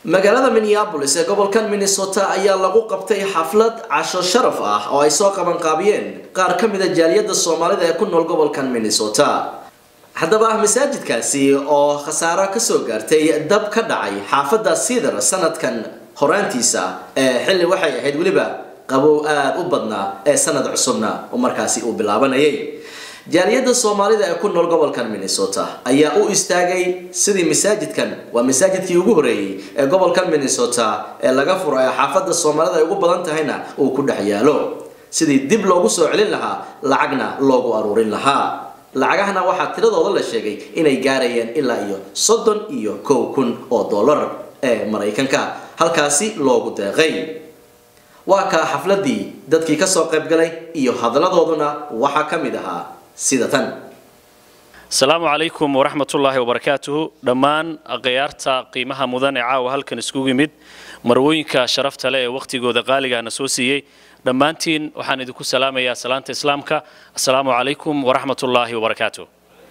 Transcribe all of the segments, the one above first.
magaalada minneabolis ee gobolkan minnesota ayaa lagu qabtay xaflad casho sharaf ah oo ay soo qabanqaabiyeen qaar ka mida jaaliyada soomaalida ee ku nool gobolkan minnesota haddaba masaajidkaasi oo khasaaro kasoo gaartay dab ka dhacay xaafadda siidar sanadkan horaantiisa ee xilli waxay ahayd weliba qabow aada u badnaa ee sanad cusubna oo markaasi uu bilaabanayay jaaliyadda soomaalida ee ku nool gobolkan minnesota ayaa u istaagay sidii masaajidkan waa masaajidkii ugu horeeyey ee gobolkan minnesota ee laga furo ee xaafadda soomaalida ay ugu badan tahayna uu ku dhex yaalo sidii dib loogu soo celin lahaa lacagna loogu aruurin lahaa lacagahana waxaa tiradooda la sheegay inay gaarayeen ilaa iyo soddon iyo kow kun oo dollar ee maraykanka halkaasi loogu deeqay waa kaa xafladii dadkii kasoo qaybgalay iyo hadaladooduna waxaa ka mid ahaa sida tan asalaamu calaykum waraxmatullaahi wabarakaatuhu dhammaan akhyaarta qiimaha mudan ee caawa halkan iskugu yimid marwooyinka sharafta leh ee wakhtigooda qaaligaana soo siiyey dhammaantiin waxaan idinku salaamayaa salaanta islaamka assalaamu calaykum waraxmatullaahi wabarakaatuh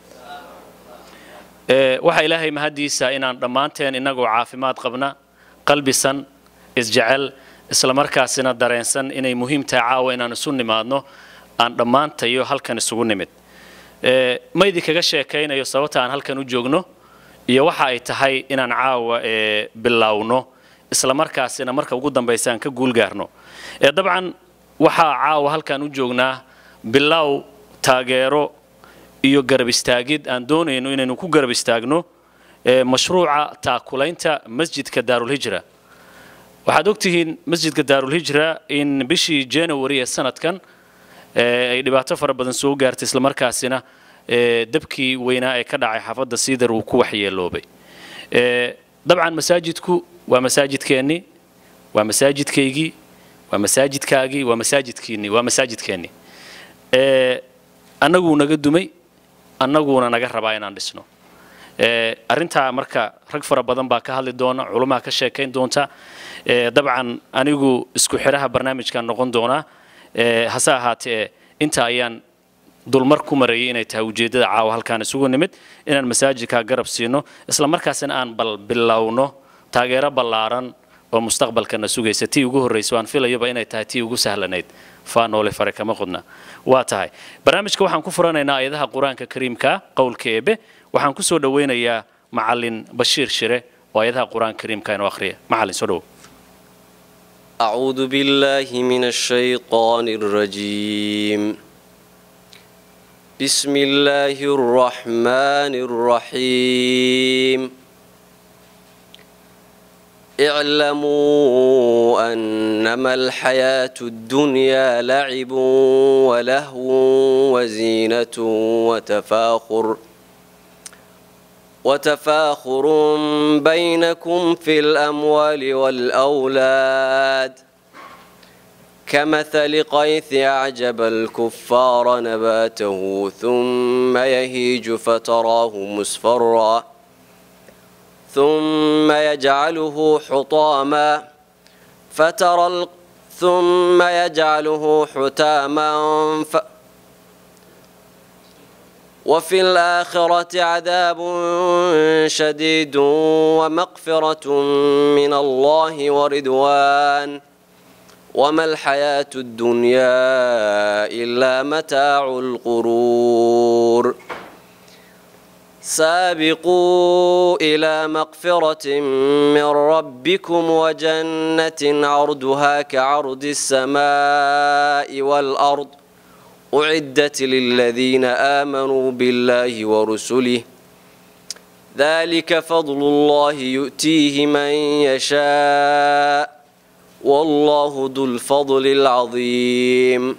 waxaa ilaahay mahaddiisa inaan dhammaanteen innagoo caafimaad qabna qalbisan isjecel islamarkaasina dareensan inay muhiim tahay caawa inaan isu nimaadno aan dhammaantayo halkan isugu nimid ma idinkaga sheekaynayo sababta aan halkan u joogno iyo waxa ay tahay inaan caawa bilowno islamarkaasina marka ugu dambaysa aan ka guulgaarno dabcan waxaa caawa halkan u joognaa bilow taageero iyo garab istaagid aan doonayno inaynu ku garab istaagno mashruuca taakulaynta masjidka daarulhijra waxaad ogtihiin masjidka daarulhijra in bishii january ee sanadkan ay dhibaato fara badan soo gaartay islamarkaasina dabkii weynaa ee ka dhacay xaafadda siidar uu ku waxyeeloobay dabcan masaajidku waa masaajidkeennii waa masaajidkaygii waa masaajidkaagii waa masaajidkiinnii waa masaajidkeennii annaguu naga dumay annaguuna naga rabaa inaan dhisno arrintaa marka rag fara badan baa ka hadli doona culumaha ka sheekayn doonta dabcan anigu isku xidhaha barnaamijkan noqon doonaa hase ahaatee inta ayaan dulmar ku marayay inay tahay ujeeddada caawa halkaan isugu nimid inaan masaajidka garab siino isla markaasina aan bal bilowno taageero ballaaran oo mustaqbalkana sugaysa tii ugu horraysa waan filayaba inay tahay tii ugu sahlanayd faanoole fare kama qodna waa tahay barnaamijka waxaan ku furanaynaa ayadaha qur-aanka kariimka qowlka eebe waxaan ku soo dhowaynayaa macallin bashiir shire oo ayadaha qur-aanka kariimka inuu akhriya macallin soo dhow أعوذ بالله من الشيطان الرجيم بسم الله الرحمن الرحيم اعلموا أنما الحياة الدنيا لعب ولهو وزينة وتفاخر وتفاخر بينكم في الأموال والأولاد كمثل قيث أعجب الكفار نباته ثم يهيج فتراه مصفرا ثم يجعله حطاما فترى ال... ثم يجعله حتاما ف... وفي الآخرة عذاب شديد ومغفرة من الله ورضوان وما الحياة الدنيا إلا متاع الغرور سابقوا إلى مغفرة من ربكم وجنة عرضها كعرض السماء والأرض أعدت للذين آمنوا بالله ورسله ذلك فضل الله يؤتيه من يشاء والله ذو الفضل العظيم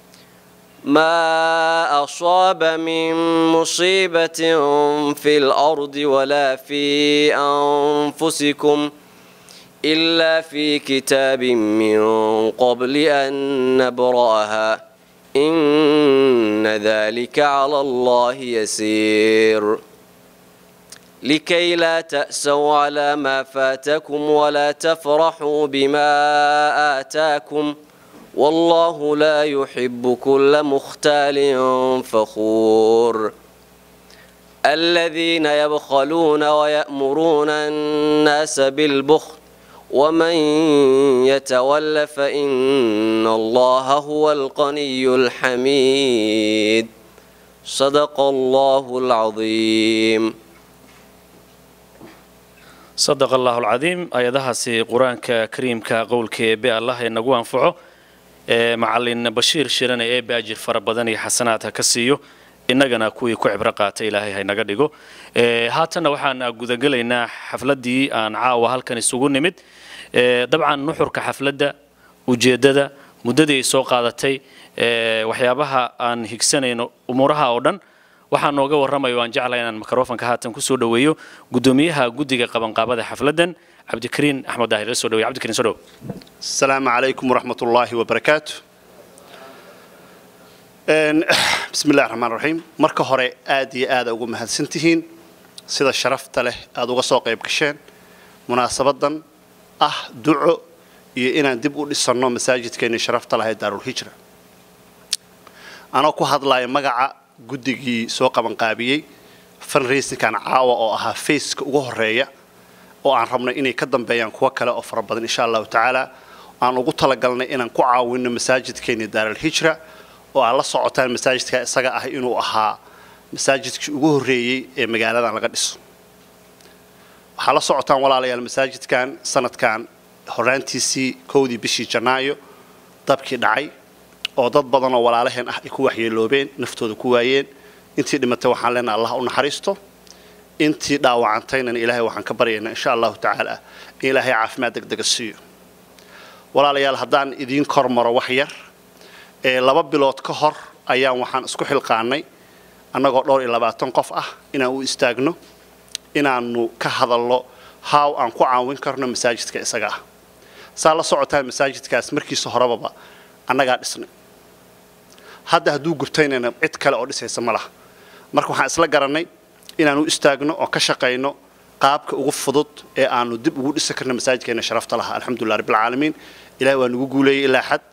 ما أصاب من مصيبة في الأرض ولا في أنفسكم إلا في كتاب من قبل أن نبرأها إن ذلك على الله يسير لكي لا تأسوا على ما فاتكم ولا تفرحوا بما آتاكم والله لا يحب كل مختال فخور الذين يبخلون ويأمرون الناس بالبخل ومن يتول فإن الله هو الغني الحميد صدق الله العظيم صدق الله العظيم ayadahaasi qur-aanka kariimka qowlka eebe allah inagu anfaco ee macalin bashiir shirane eebe ajir fara badan iyo xasanaad ha ka siiyo innagana kuwii ku cibro qaatay ilaahay haynaga dhigo haatanna waxaan gudagelaynaa xafladdii aan caawa halkan isugu nimid dabcan nuxurka xafladda ujeeddada muddadii ay soo qaadatay waxyaabaha aan higsanayno umuuraha oo dhan waxaa nooga warramayo aan jeclahay inaan mikrofonka haatan kusoo dhoweeyo guddoomiyaha guddiga qabanqaabada xafladdan cabdikariin axmed daahir la soo dhawey cabdikariin soo dhow السلام عليكم ورحمة الله وبركاته بسم الله الرحمن الرحيم marka hore aad iyo aad ugu mahadsantihiin sida sharafta leh aad uga soo qayb gasheen munaasabadan ah duco iyo inaan dib u dhisanno masaajidkeennii sharafta lahayd daarul hijra anoo ku hadlaya magaca guddigii soo qabanqaabiyey fundraisingkan caawa oo ahaa faceka ugu horeeya oo aan rabnay inay ka dambeeyaan kuwo kale oo fara badan insha allahu tacaala aan ugu talagalnay inaan ku caawinno masaajidkeennii daaral hijra oo aad la socotaan masaajidka isaga ah inuu ahaa masaajidkii ugu horreeyey ee magaaladan laga dhiso waxaa la socotaan walaalayaal masaajidkan sanadkan horaantiisii kowdii bishii janaayo dabkii dhacay oo dad badan oo walaalaheen ah ay ku waxyeeloobeen naftooda ku waayeen intii dhimatay waxaan leenahay allah u naxariisto intii dhaawacantaynan ilaahay waxaan ka baryaynaa insha allahu tacaala in ilaahay caafimaad degdega siiyo walaalayaal haddaan idiin kor maro wax yar ee laba bilood ka hor ayaan waxaan isku xilqaanay annagoo dhowr iyo labaatan qof ah inaan u istaagno inaannu ka hadalno haaw aan ku caawin karno masaajidka isaga ah saa la socotaan masaajidkaas markiisa horebaba annagaa dhisnay hadda hadduu gubtaynayna cid kale oo dhisaysa ma laha marka waxaan isla garannay inaan u istaagno oo ka shaqayno qaabka ugu fudud ee aanu dib ugu dhisi karno masaajidkeena sharafta laha alxamdulilah rabbilcaalamiin ilahi waa nagu guuleeyey ilaa xad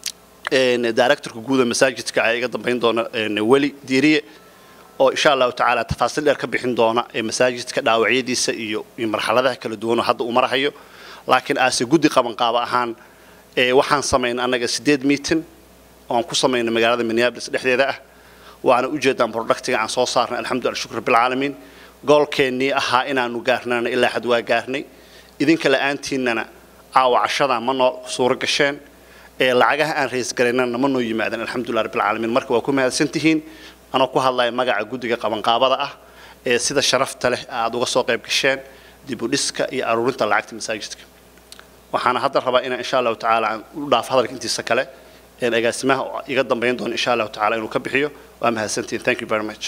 directorka guuda masaajidka ayaa iga dambayn doona weli diiriye oo insha allahu tacaala tafaasiil dheer ka bixin doona ee masaajidka dhaawacyadiisa iyo iyo marxaladaha kala duwan oo hadda uu marahayo laakiin aase guddi qabanqaabo ahaan waxaan samaynay annaga sideed meeting oo aan ku samaynay magaalada minneapolis dhexdeeda ah waana ujeedaan productiga aan soo saarnay alxamdulillah shukr bilcaalamiin goolkeennii ahaa inaanu gaarnana ilaa xad waa gaarnay idinka la'aantiinnana caawa cashadaa ma noo suuro gasheen ee lacagaha aan raysgaraynana ma noo yimaadeen alxamdulillah rabbilcaalamiin marka waa ku mahadsantihiin anoo ku hadlaya magaca guddiga qabanqaabada ah ee sida sharafta leh aad uga soo qayb gasheen dib u dhiska iyo aruurinta lacagta masaajidka waxaana hadda rabaa inaan insha allahu tacaala aan u dhaafo hadalka intiisa kale een agaasimaha iga dambayn doona insha allahu tacaala inuu ka bixiyo waa mahadsantihiin thank you very much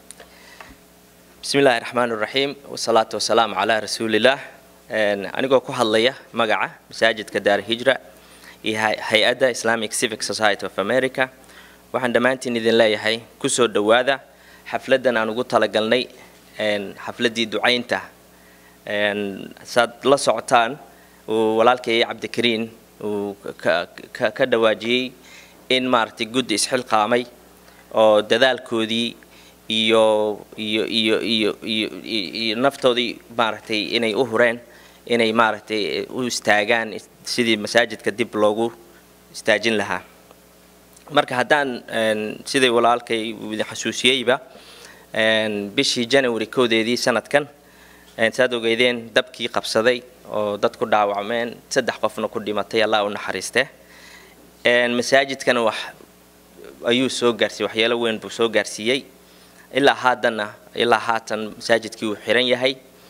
بسم الله الرحمن الرحيم والصلاة والسلام على رسول الله أنيقو ku hadlaya magaca masaajidka daar hijra iyo hay-adda Islamic Civic Society of America waxaan dhammaantiin idin leeyahay kusoo dhowaada xafladan aan ugu talagalnay xafladii ducaynta saad la socotaan uu walaalkay cabdikariin uu ka dhawaajiyey in maaragtay guddi isxilqaamay oo dadaalkoodii iyo iyo iyo iyo iyo iyo naftoodii maaragtay inay u hureen inay maaragtay u istaagaan sidii masaajidka dib loogu istaajin lahaa marka haddaan siday walaalkay idin xasuusiyeyba bishii january koodeedii sanadkan saad ogeydeen dabkii qabsaday oo dad ku dhaawacmeen saddex qofna ku dhimatay allah u naxariiste masaajidkana wax ayuu soo gaarsiiyey waxyeelo weyn buu soo gaarsiiyey ilaa haadana ilaa haatan masaajidkii uu xiran yahay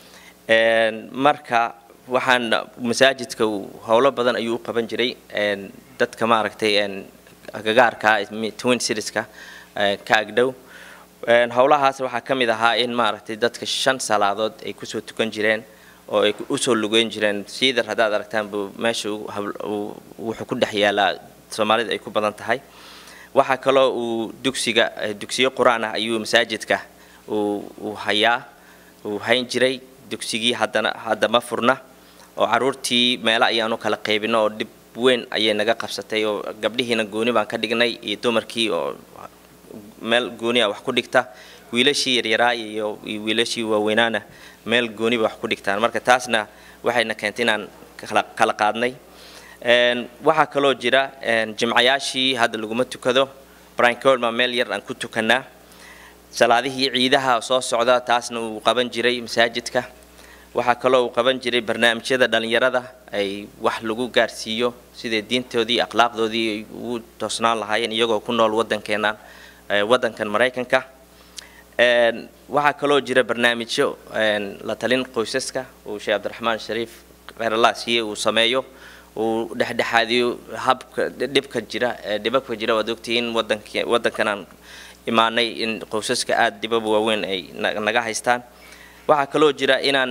marka waxaan masaajidka howlo badan ayuu u qaban jiray dadka maaragtay agagaarka twin citieska ka agdhow howlahaas waxaa ka mid ahaa in maaragtay dadka shan salaadood ay kusoo tukan jireen oo ay usoo lugeyn jireen siidar haddaad aragtaan buu meesha wuxuu ku dhex yaalaa soomaalida ay ku badan tahay waxaa kaloo uu dugsiga dugsiyo qur-aan ah ayuu masaajidka uu hayaa uu hayn jiray dugsigii haddana hadda ma furna oo caruurtii meelo ayaanu kala qaybino oo dhib weyn ayay naga qabsatay oo gabdhihiina gooni baan ka dhignay iyo dumarkii oo meel gooniya wax ku dhigta wiilashii yaryaraa iyo wiilashii waaweynaana meel gooniba wax ku dhigtaan marka taasna waxayna keentay inaan kala qaadnay waxaa kaloo jira jimcayaashii hadda laguma tukado brincol baa meel yar aan ku tukanaa salaadihii ciidaha soo socda taasna uu qaban jiray masaajidka waxaa kaloo uu qaban jiray barnaamijyada dhallinyarada ay wax lagu gaarsiiyo siday diintoodii akhlaaqdoodii ay ugu toosnaan lahaayeen iyagoo ku nool waddankeennan waddankan maraykanka waxaa kaloo jira barnaamijyo la talin qoysaska uu sheekh cabdiraxmaan shariif kheyralaasiye uu sameeyo uu dhexdhexaadiyo habka dhibka jira dhibabka jira waad ogtihiin wadanki waddankanaan imaanay in qoysaska aada dhibab waaweyn ay naga haystaan waxaa kaloo jira inaan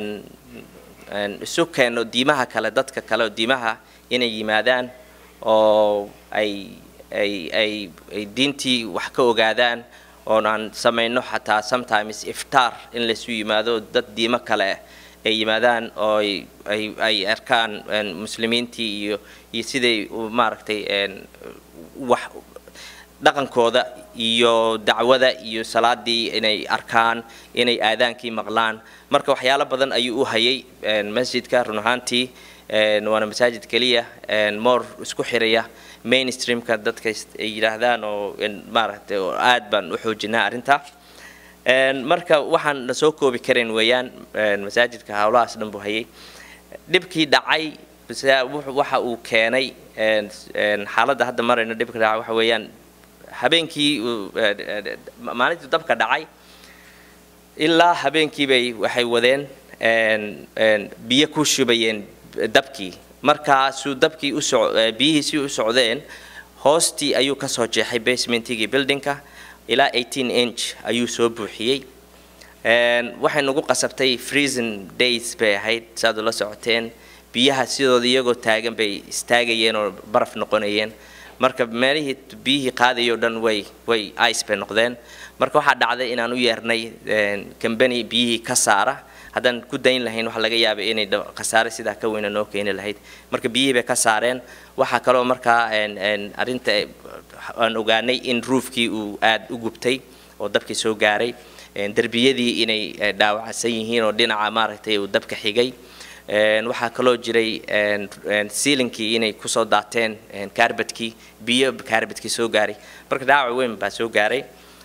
isu keenno diimaha kale dadka kale oo diimaha inay yimaadaan oo ay ay ay ay diintii wax ka ogaadaan oon aan samayno xataa sometimes iftaar in laysu yimaado dad diimo kale ay yimaadaan oo ay ay arkaan muslimiintii iyo iyo siday maaragtay wax dhaqankooda iyo dacwada iyo salaadii inay arkaan inay aadaankii maqlaan marka waxyaalo badan ayuu u hayay masjidka run ahaantii waana masaajid keliya more isku xiraya mainstreamka dadka ay yidhaahdaan oo maaragtay oo aad baan u xoojinaa arrinta marka waxaan la soo koobi karin weeyaan masaajidka howlahaas dhan buu hayay dhibkii dhacay waxa uu keenay xaaladda hadda marayno dhibka dhacay waxa weeyaan habeenkii maalintii dabka dhacay ilaa habeenkii bay waxay wadeen biyo ku shubayeen dabkii markaasuu dabkii uso biyihiisii u socdeen hoostii ayuu kasoo jeexay basementigii buildingka ilaa 18 inch ayuu soo buuxiyey waxay nagu qasabtay freezing days bay ahayd saad ula socoteen biyaha sidooda iyagoo taagan bay istaagayeen oo baraf noqonayeen marka meelihii biyihii qaadayo dhan way way ice bay noqdeen marka waxaa dhacday inaan u yeernay company biyihii ka saara haddaan ku dayn lahayn waxa laga yaabay inay khasaare sidaa ka weyna noo keeni lahayd marka biyihii bay ka saareen waxaa kaloo markaa arrinta aan ogaanay in roofkii uu aad u gubtay oo dabkii soo gaaray derbiyadii inay dhaawacsan yihiin oo dhinaca maaragtay uu dabka xigay waxaa kaloo jiray sealinkii inay kusoo daateen kaarbadkii biyo kaarbadkii soo gaaray marka dhaawac weyn baa soo gaaray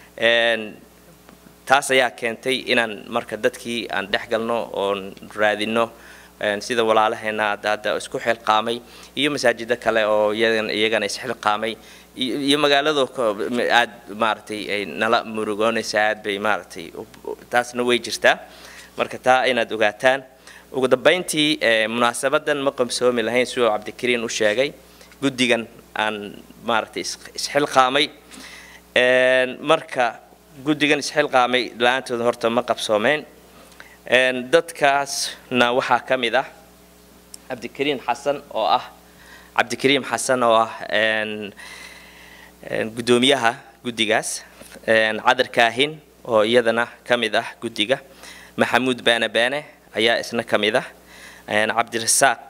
taas ayaa keentay inaan marka dadkii aan dhex galno oon raadino sida walaalaheena hadda hadda isku xilqaamay iyo masaajida kale oo iyagana isxilqaamay iyo magaalado aad maaragtay ay nala murugoonaysa aad bay maaragtay taasna way jirtaa marka taa inaad ogaataan ugu dambayntii munaasabadan ma qabsoomi lahayn siduu cabdikariin u sheegay guddigan aan maaragtay isxilqaamay marka guddigan isxilqaamay la-aantooda horta ma qabsoomeen dadkaasna waxaa ka mid ah cabdikariin xasan oo ah cabdikariim xasan oo ah guddoomiyaha guddigaas cadar kaahin oo iyadana ka mid ah guddiga maxamuud baane baane ayaa isna ka mid ah cabdirasaaq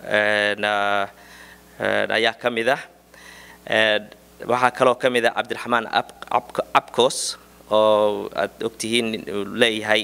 ayaa ka mid ah waxaa kaloo ka mid ah cabdiraxmaan abcos oo aad ogtihiin uu leeyahay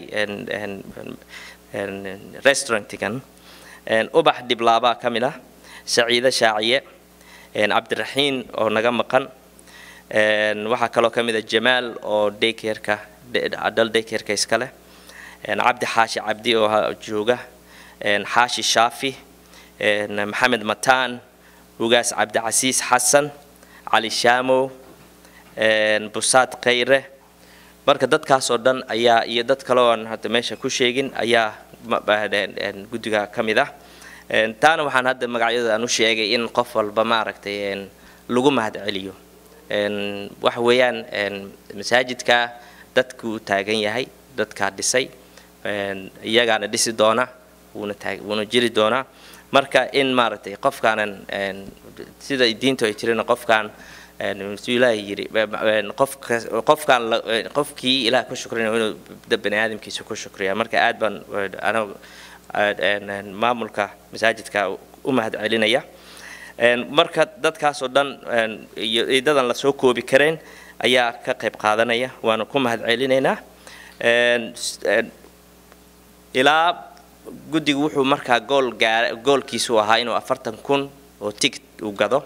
restaurantigan ubax dhiblaabaa ka mid ah saciide shaaciye cabdiraxiin oo naga maqan waxaa kaloo ka mid ah jamaal oo daykerka adal daykerka iskale cabdi xaashi cabdi oo jooga xaashi shaafi maxamed mataan ugaas cabdicasiis xasan cali shaamow busaad khayre marka dadkaasoo dhan ayaa iyo dad kale oo aan hadda meesha ku sheegin ayaa guddiga ka mid ah taana waxaan hadda magacyada aan u sheegay in qof walba maaragtay lagu mahad celiyo waxa weeyaan masaajidka dadkuu taagan yahay dadkaa dhisay iyagaana dhisi doona wuuna taag wuuna jiri doonaa marka in maaragtay qofkaanan sida diintu ay tirina qofkaan siduu ilaahay yidhi qofka qofkaan qofkii ilaah ku shukrina inuu bani aadamkiisa ku shukriya marka aad baan anagu maamulka masaajidka u mahad celinaya marka dadkaasoo dhan iyo ciidadan lasoo koobi kareen ayaa ka qayb qaadanaya waana ku mahad celinaynaa ilaa guddigu wuxuu markaa gool gaar goolkiisu ahaa inuu afartan kun oo ticket uu gado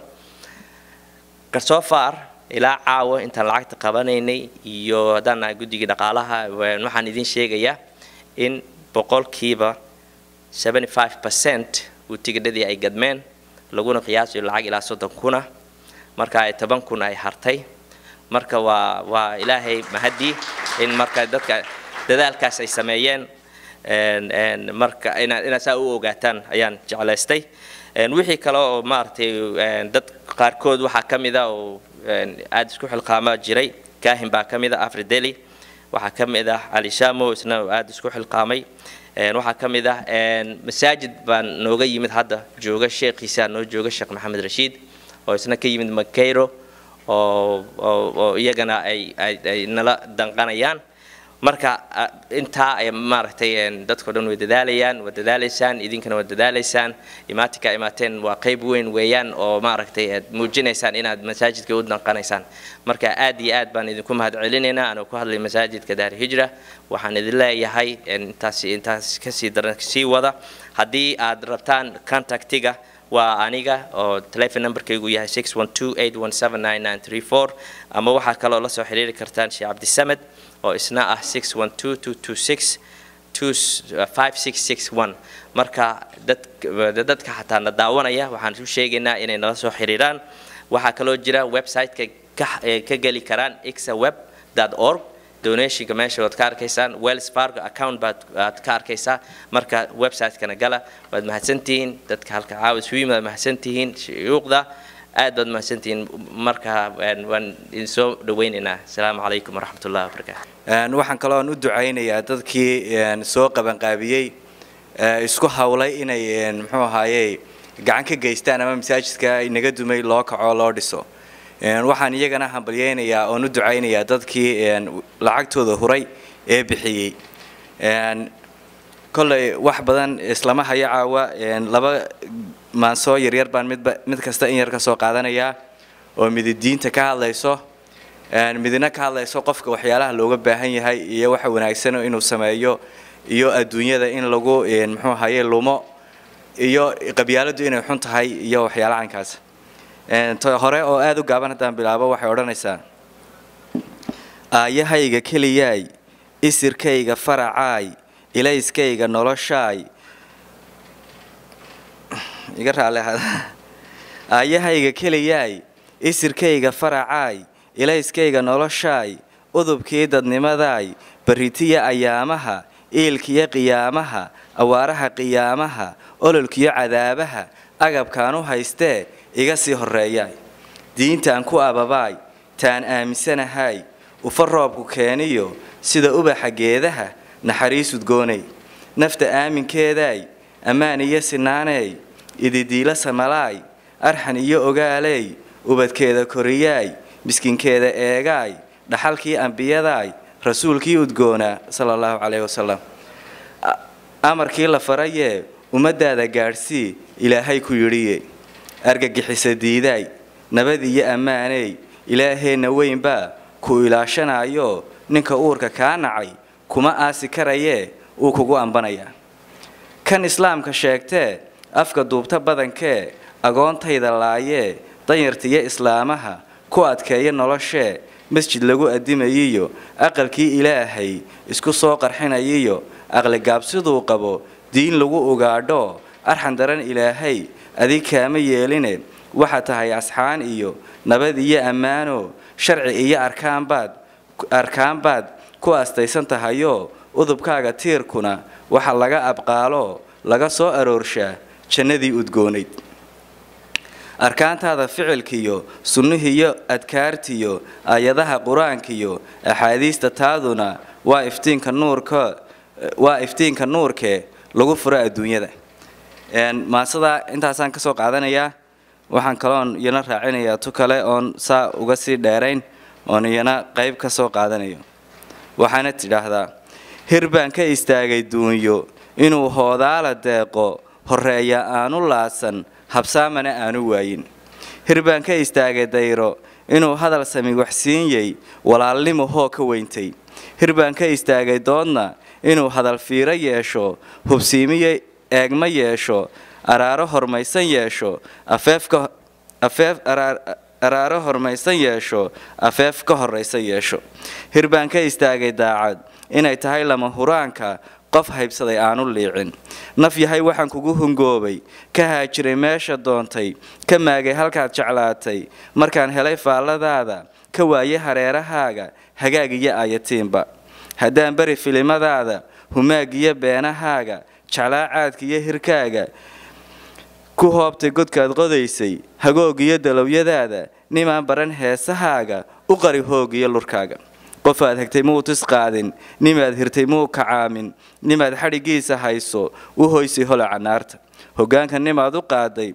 garsoo far ilaa caawa intaan lacagta qabanaynay iyo haddaan nahay guddigii dhaqaalaha waxaan idiin sheegayaa in boqolkiiba 75 percent uu tigidhadii ay gadmeen laguna qiyaasayo lacag ilaa soddon kuna marka ay toban kun ay hartay marka waa waa ilaahay mahadii in marka dadka dadaalkaas ay sameeyeen marka inaad inaad saa u ogaataan ayaan jeclaystay wixii kale oo maaragtay dad qaarkood waxaa ka mid a oo aada isku xilqaama jiray kaahin baa ka mid a afrideli waxaa ka mid ah cali shamo isna aada isku xilqaamay waxaa ka mid ah masaajid baan nooga yimid hadda jooga sheekhiisa noo jooga sheekh maxamed rashiid oo isna ka yimid makayro oo oo iyagana ay ay nala danqanayaan marka intaa ay maaragtay dadkao dhan way dadaalayaan waa dadaalaysaan idinkana waa dadaalaysaan imaatinka imaateen waa qayb weyn weeyaan oo maaragtay aad muujinaysaan inaad masaajidka u danqanaysaan marka aad iyo aad baan idinku mahad celinaynaa anoo ku hadlay masaajidka daar hijra waxaan idin leeyahay intaas intaas kasii daran sii wada haddii aad rabtaan contactiga waa aniga oo telefon numberkaygu yahay six one two eight one seven nine nine three four ama waxaa kaloo la soo xiriiri kartaan sheekh cabdisamed oo isna ah six one two two two six two five six six one marka dad dadka xataa na daawanaya waxaan u sheegaynaa inay nala soo xiriiraan waxaa kaloo jira website-ka ka ka geli karaan ixaweb org donationka meesha waad ka arkaysaan wells fargo account baad aad ka arkaysaa marka website-kana gala waad mahadsantihiin dadka halka caawa isu yimid waad mahadsantihiin shuyuuqda aad baad mahadsantihiin marka waan idin soo dhawaynaynaa asalaamu calaykum waraxmat ullahi wabarakaatu waxaan kaloo u ducaynayaa dadkii soo qabanqaabiyey isku hawlay inay muxuu ahaaye gacan ka geystaan ama masaajidka inaga dumay loo kaco loo dhiso waxaan iyagana hambalyeynayaa oon u ducaynayaa dadkii lacagtooda huray ee bixiyey kolley wax badan islama haya caawa laba maansoo yaryar baan midba mid kasta in yar ka soo qaadanayaa oo midi diinta ka hadlayso midina ka hadlayso qofka waxyaalaha looga baahan yahay iyo waxa wanaagsan inuu sameeyo iyo adduunyada in lagu muxuu ahaye lumo iyo qabyaaladu inay xun tahay iyo waxyaala caynkaas hore oo aada u gaaban haddaan bilaabo waxay odhanaysaa aayahayga keliyaay isirkayga faracaay ilayskayga noloshaay iga raale aayahayga keliyaay isirkayga faracaay ilayskayga noloshaay udubkii dadnimadaay barritiya ayaamaha iilkiyo qiyaamaha awaaraha qiyaamaha ololkiyo cadaabaha agabkaan u haystee iga sii horreeyaay diintaan ku ababaay taan aaminsanahay ufa roobku keeniyo sida ubaxa geedaha naxariisudgoonay nafta aaminkeedaay ammaan iyo sinaaneey ididiila samalaay arxan iyo ogaaleey ubadkeeda koriyaay miskinkeeda eegaay dhaxalkii ambiyadaay rasuulkii udgoonaa sala allahu calayhi wasalam amarkii la farayee ummaddaada gaadhsii ilaahay ku yidhiye argagixisa diidaay nabad iyo ammaaney ilaaheenna weynbaa ku ilaashanayo ninka uurka kaa nacay kuma aasi karayee uu kugu ambanayaa kan islaamka sheegtee afka duubta badankee agoontayda laayee danyartiyo islaamaha ku adkeeya noloshee masjid lagu addimayiyo aqalkii ilaahay isku soo qarxinayiyo aqligaabsiduu qabo diin lagu ugaadho arxan daran ilaahay adig kaama yeeline waxaa tahay asxaan iyo nabad iyo ammaano sharci iyo arkaanbaad arkaanbaad ku astaysan tahayoo udubkaaga tiirkuna waxa laga abqaalo laga soo aroorshaa jannadii udgoonayd arkaantaada ficilkiyo sunnihiiyo adkaartiyo aayadaha qur-aankiyo axaadiista taaduna waa iftiinka nuurka waa iftiinka nuurkee lagu furo adduunyada maasadaa intaasaan kasoo qaadanayaa waxaan kaloon iyana raacinayaa tu kale oon saa uga sii dheerayn oon iyana qayb ka soo qaadanayo waxaana tidhaahdaa hir baan ka istaagay duunyo inuu hoodaala deeqo horreeya aanu laasan habsaamana aanu waayin hir baan ka istaagay dayro inuu hadal sami waxsiinyey walaalnimo hoo ka weyntay hir baan ka istaagay doodna inuu hadal fiiro yeesho hubsiimiyo eegma yeesho araaro hormaysan yeesho afeefka afeef araaro hormaysan yeesho afeef ka horraysan yeesho hirbaan ka istaagay daacad inay tahay lama huraanka qof haybsaday aanu liicin naf yahay waxaan kugu hungoobay ka haajiray meesha doontay ka maagay halkaad jeclaatay markaan helay faalladaada ka waayay hareerahaaga hagaag iyo ayatiinba haddaan beri filimadaada humaag iyo beenahaaga jeclaa caadka iyo hirkaaga ku hoobtay godkaad qodaysay hagoog iyo dalowyadaada nimaan baran heesahaaga u qari hoog iyo lurkaaga qofaad hegtay muu tis qaadin nimaad hirtay muu kacaamin nimaad xadhigiisa hayso u hoysay holaca naarta hoggaanka nimaad u qaaday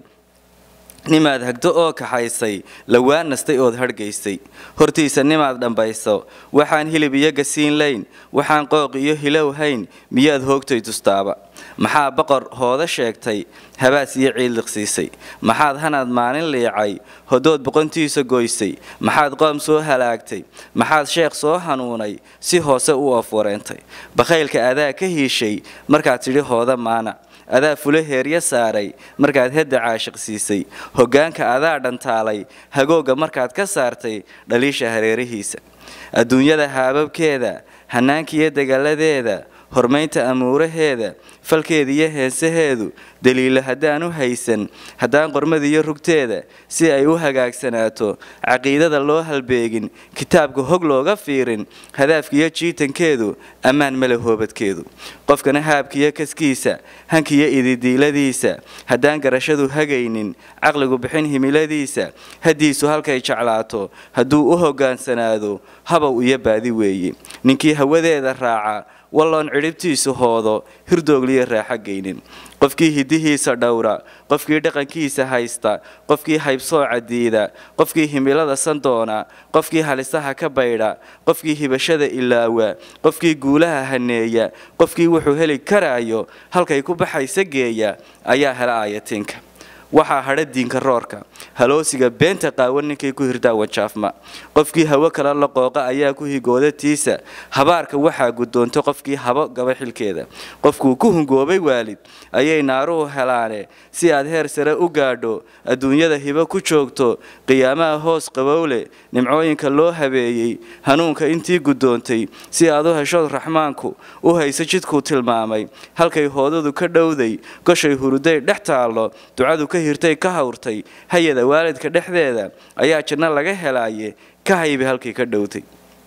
nimaad hagdo oo kaxaysay lawaan nastay ood hargaysay hortiisa nimaad dhambayso waxaan hilib iyo gasiin layn waxaan qooq iyo hilow hayn miyaad hoogtay tustaaba maxaa boqor hooda sheegtay habaas iyo ciidliqsiisay maxaad hanaad maalin liicay hodood boqontiisa goysay maxaad qoom soo halaagtay maxaad sheekh soo hanuunay si hoose u afwareentay bakhaylka adaa ka hiishay markaad tidhi hooda maana adaa fula heerya saaray markaad hedda caashiq siisay hoggaanka adaa dhantaalay hagooga markaad ka saartay dhaliisha hareerihiisa adduunyada haababkeeda hanaankiiyo dagaaladeeda hormaynta amuuraheeda falkeeda iyo heesaheedu daliilo haddaan u haysan haddaan qormada iyo rugteeda si ay u hagaagsanaato caqiidada loo halbeegin kitaabka hog looga fiirin hadaafkiiyo jiitankeedu ammaan male hoobadkeedu qofkana haabkiiyo kaskiisa hankiyo ididiiladiisa haddaan garashadu hagaynin caqligu bixin himiladiisa haddiisu halkay jeclaato hadduu u hoggaansanaado habow iyo baadi weeye ninkii hawadeeda raaca walloon cidhibtiisu hoodo hirdoogliyo raaxo geynin qofkii hidihiisa dhowra qofkii dhaqankiisa haysta qofkii haybsooca diida qofkii himilada sandoona qofkii halisaha ka baydha qofkii hibashada ilaawa qofkii guulaha haneeya qofkii wuxuu heli karaayo halkay ku baxaysa geeya ayaa hela aayatiinka waxaa hadha diinka roorka haloosiga beenta qaawan ninkay ku hirdaa wajaafma qofkii hawo kala la qooqa ayaa ku higooda tiisa habaarka waxaa guddoonta qofkii habo gaba xilkeeda qofkuu ku hungoobay waalid ayay naaruhu helaane si aad heer sare u gaadho adduunyada hibo ku joogto qiyaamaha hoos qabowle nimcooyinka loo habeeyey hanuunka intii guddoontay si aad u heshood raxmaanku u hayso jidkuu tilmaamay halkay hoodadu ka dhowday goshay huruday dhex taallo ducadu ka hirtay ka hawrtay hay-ada waalidka dhexdeeda ayaa janno laga helaaye ka haybi halkii ka dhowtay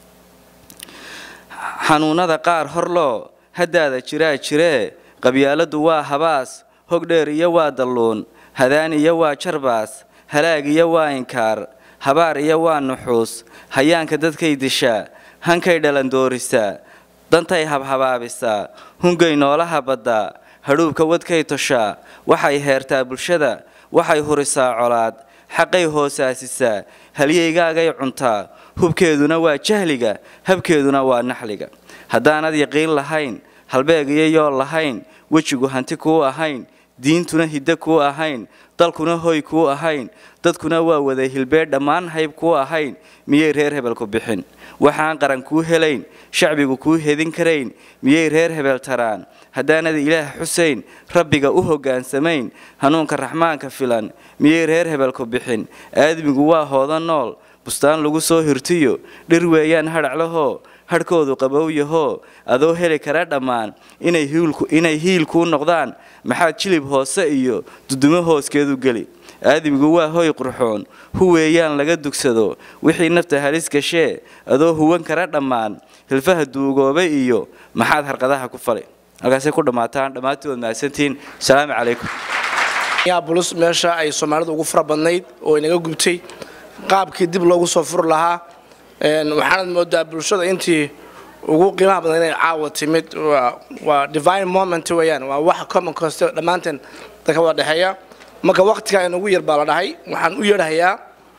xanuunada qaar horloo haddaada jiraa jiree qabyaaladu waa habaas hog dheer iyo waa dalluun hadaan iyo waa jarbaas halaag iyo waa inkaar habaar iyo waa nuxuus hayaanka dadkay dishaa hankay dhalandoorisaa dantay habhabaabisaa hungay noolaha baddaa hadhuubka wadkay toshaa waxay heertaa bulshada waxay hurisaa colaad xaqay hoosaasisaa halyeygaagay cuntaa hubkeeduna waa jahliga habkeeduna waa naxliga haddaanad yaqiin lahayn halbeeg iyo yool lahayn wejigu hanti kuu ahayn diintuna hiddo kuu ahayn dalkuna hoy kuu ahayn dadkuna waa wada hilbeed dhammaan hayb kuu ahayn miyay reer hebel ku bixin waxaan qaran kuu helayn shacbigu kuu hedin karayn miyay reer hebel taraan haddaanad ilaah xusayn rabbiga u hoggaansamayn hanuunka raxmaanka filan miyay reer hebel ku bixin aadmigu waa hooda nool bustaan lagu soo hirtiyo dhir weeyaan hadhaclahoo hadhkoodu qabowyahoo adoo heli kara dhammaan inay hiil kuu noqdaan maxaad jilib hoose iyo dudumo hooskeedu geli aadamigu waa hoy qurxoon huweeyaan laga dugsado wixii nafta halis gashee adoo huwan kara dhammaan hilfaha duugoobay iyo maxaad harqadaha ku falay halkaasay ku dhammaataan dhammaantood mahadsantihiin asalaamu calaykum bulus meesha ay soomaalidu ugu fara badnayd oo inaga gubtay qaabkii dib loogu soo furi lahaa waxaanad moodaa bulshada intii ugu qiimaha badan inay caawa timid waa divine moment weeyaan waa wax common cost dhammaanteen dadka wada dhexeeya marka waqtiga inugu yar baa la dhahay waxaan u yeedhahayaa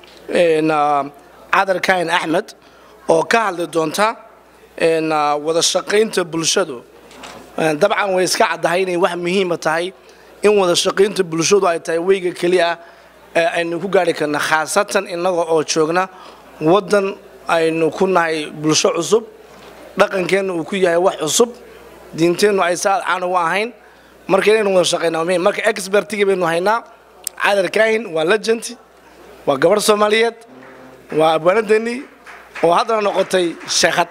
cadar kain axmed oo ka hadli doonta wada shaqaynta bulshadu dabcan way iska caddahay inay wax muhiima tahay in wada shaqaynta bulshadu ay tahay weyga keliya ee aynu ku gaari karna khaasatan innaga oo joogna waddan aynu ku nahay bulsho cusub dhaqankeenna uu ku yahay wax cusub diinteennu ay saad caan ugu ahayn marka inaynu wada shaqaynaa waa muhiim marka expertigii baynu haynaa cadar kaahin waa legend waa gabadh soomaaliyeed waa abwaanadeennii oo haddana noqotay sheekhad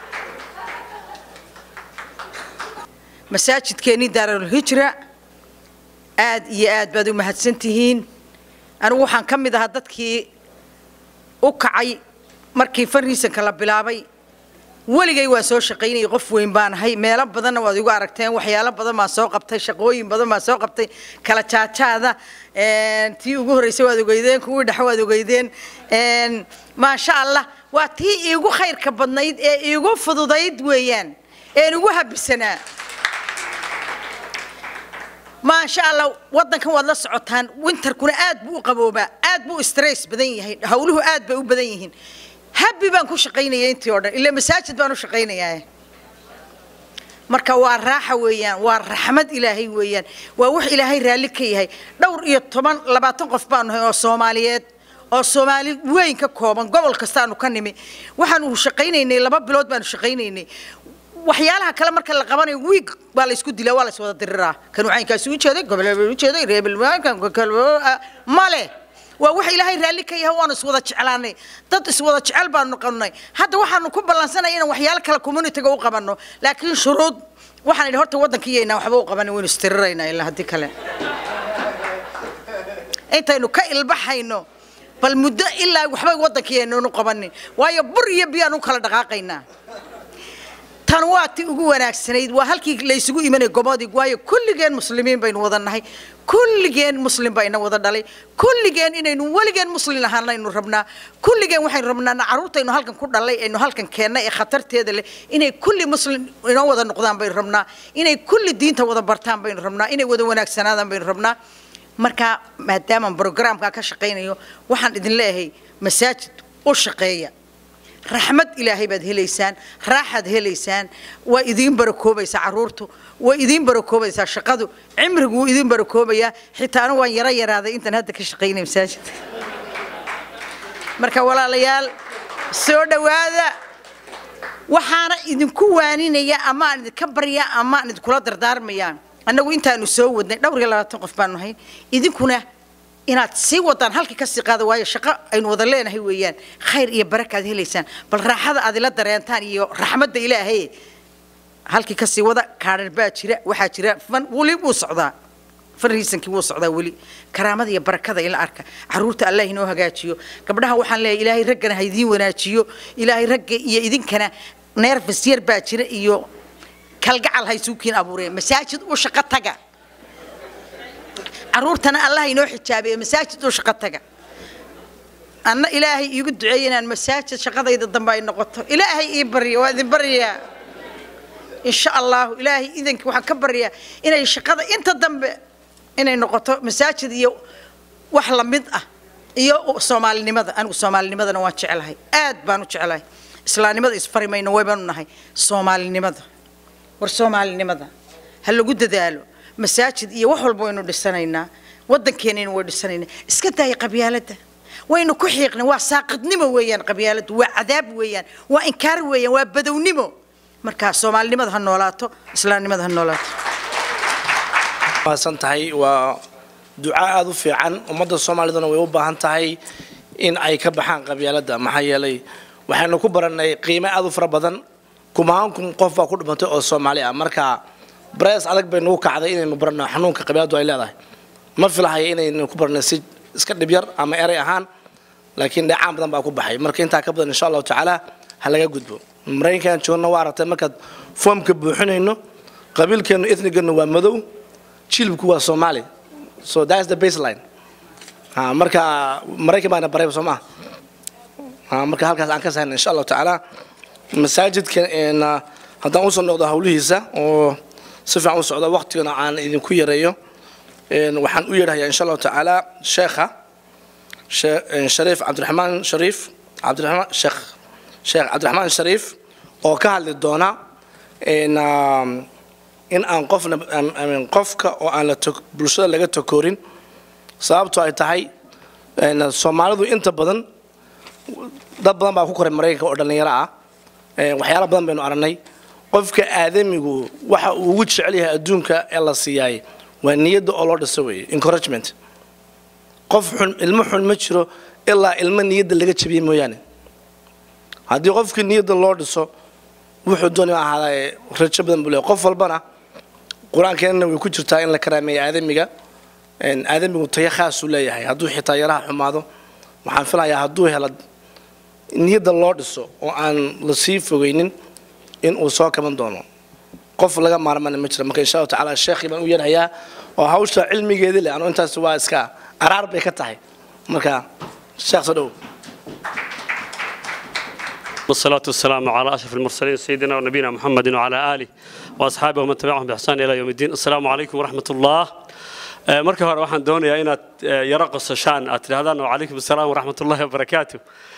masaajidkeennii daarulhijra aad iyo aad baad u mahadsan tihiin anigu waxaan ka mid ahaa dadkii u kacay markii fariisanka la bilaabay weligay waan soo shaqaynayay qof weyn baan ahay meelo badanna waad igu aragteen waxyaalo badan baan soo qabtay shaqooyin badan baan soo qabtay kala jaajaada tii ugu horreysay waad ogeydeen kuwii dhexe waad ogeydeen maasha allah waa tii iigu khayrka badnayd ee iigu fududayd weeyaan een igu habisanaa maasha allah waddankan waad la socotaan winterkuna aad buu u qaboobaa aad buu stress badan yahay hawluhu aad bay u badan yihiin habbi baan ku shaqaynaya intii oo dhan ilaa masaajid baan u shaqaynayaa marka waa raaxa weeyaan waa raxmad ilaahay weeyaan waa wax ilaahay raalli ka yahay dhowr iyo toban labaatan qof baanu nahay oo soomaaliyeed oo soomaali weyn ka kooban gobol kastaanu ka nimi waxaanu shaqaynaynay laba bilood baanu shaqaynaynay waxyaalaha kale marka la qabanayo wiig baa la isku dilaa waa la iswada diriraa kan waxaynkaasi u jeeday gobolebel u jeeday reebel male waa wax ilaahay raalli ka yahay waanu iswada jeclaanay dad iswada jecel baanu noqonnay hadda waxaanu ku ballansanay inaan waxyaalo kale communityga u qabanno laakiin shuruud waxaan idhi horta waddankiiyaynaa waxba u qabanin waynu istiriraynaa ilaa haddii kale intaynu ka ilbaxayno bal muddo ilaa waxba waddankiiyaynanu qabanin waayo bur iyo biyaan u kala dhaqaaqaynaa tan waa ti ugu wanaagsanayd waa halkii laysugu imanay gobodig waayo kulligeen muslimiin baynu wada nahay kulligeen muslim baa ina wada dhalay kulligeen inaynu weligeen muslim ahaanaynu rabnaa kulligeen waxaynu rabnaa caruurtaynu halkan ku dhalay aynu halkan keennay ee khatarteeda leh inay kulli muslim inoo wada noqdaan baynu rabnaa inay kulli diinta wada bartaan baynu rabnaa inay wada wanaagsanaadaan baynu rabnaa marka maadaamaan brogramkaa ka shaqaynayo waxaan idin leeyahay masaajid u shaqeeya raxmad ilaahay baad helaysaan raaxaad helaysaan waa idiin barakoobaysaa caruurtu waa idiin barakoobaysaa shaqadu cimrigu wuu idiin barakoobayaa xitaana waan yaro yaraaday intaan hadda ka shaqaynay masaajidka marka walaalayaal soo dhowaada waxaana idinku waaninaya ama aan idinka baryaa ama aan idinkula dardaarmayaa annagu intaanu soo wadnay dhowr iyo labaatan qof baanu nahay idinkuna inaad sii wadaan halkii kasii qaada waayo shaqo aynu wada leenahay weeyaan khayr iyo barakaad helaysaan bal raaxada aad ila dareentaan iyo raxmadda ilaahay halkii kasii wada kaadhan baa jira waxaa jira fan weli wuu socdaa fan riisankii wuu socdaa weli karaamada iyo barakada ila arka caruurta allah inoo hagaajiyo gabdhaha waxaan leeyahay ilaahay raggana ha idiin wanaajiyo ilaahay ragga iyo idinkana neerfas yar baa jira iyo kalgacal ha isuukiin abuureen masaajid u shaqo taga caruurtana allah inoo xijaabiye masaajid u shaqo taga anna ilaahay iigu duceeya inaan masaajid shaqadayda dambe ay noqoto ilaahay ii barya waa idin baryaa insha allahu ilaahay idanki waxaan ka baryaa inay shaqada inta dambe inay noqoto masaajid iyo wax la mid ah iyo soomaalinimada anigu soomaalinimadana waan jeclahay aad baan u jeclahay islaamnimada isfari mayno waybaanu nahay soomaalinimada war soomaalinimada ha lagu dadaalo masaajid iyo wax walba waynu dhisanaynaa waddankeenina way dhisanaynaa iska daaya qabyaaladda waynu ku xiiqnay waa saaqidnimo weeyaan qabyaaladdu waa cadaab weeyaan waa inkaar weeyaan waa badownimo marka soomaalinimada ha noolaato islaamnimada ha noolaato mahadsan tahay waa duca aada u fiican ummadda soomaaliduna way u baahan tahay in ay ka baxaan qabyaaladda maxaa yeelay waxaynu ku barannay qiime aada u fara badan kumaan kun qof baa ku dhimatay oo soomaali ah marka barees adag bay nagu kacday inaynu barno xanuunka qabyaaladu ay leedahay ma filahaya inaynu ku barnay si iska dhibyar ama eray ahaan laakiin dheecaan badan baa ku baxay marka intaa ka badan insha allahu tacaala ha laga gudbo maraykankan joogna waa aragtay markaad foomka buuxinayno qabiilkeenu ethnigeenu waa madow jilibku waa soomaali so that's the baseline ha marka maraykan baana baray soo maa ha marka halkaas aan ka sahayna insha allahu tacaala masaajidka haddaan usoo noqdo hawlihiisa oo si fiican u socda waqtigana aan idinku yareeyo waxaan u yeedhayaa insha allahu tacaala sheekha shariif cabdiraxmaan shariif cabdiraxmaan sheekh sheekh cabdiraxmaan shariif oo ka hadli doona in aan qofna qofka oo aan la bulshada laga takoorin sababtoo ay tahay soomaalidu inta badan dad badan baa ku koray maraykanka oo dhallinyaro ah waxyaala badan baynu aragnay qofka aadamigu waxa uu ugu jecel yahay adduunka ee la siiyaay waa niyadda oo loo dhiso weeye encouragement qof xun ilmo xun ma jiro ilaa ilmo niyadda laga jabiye mooyaane haddii qofkii niyadda loo dhiso wuxuu doonaya ahaadaa rajo badan buu leeyahay qof walbana qur-aankeenana way ku jirtaa in la karaameeya aadamiga aadamigu tayo khaasuu leeyahay hadduu xitaa yaraha xumaado waxaan filayaa hadduu helo niyadda loo dhiso oo aan la sii fogeynin in uu soo kaban doono qof laga maarmana ma jira marka insha allahu tacaala sheekhii baan u yeerhayaa oo hawsha cilmigeedii leh anu intaas waa iska araar bay ka tahay marka sheekh soo dhow والصلاة والسلام على أشرف المرسلين سيدنا ونبينا محمد وعلى آله وأصحابه ومن تبعهم بإحسان إلى يوم الدين السلام عليكم ورحمة الله marka hore waxaan doonayaa inaad yaro qosashaan aad tidhahdaan wacalaykum assalaam waraxmat ullahi wabarakaatu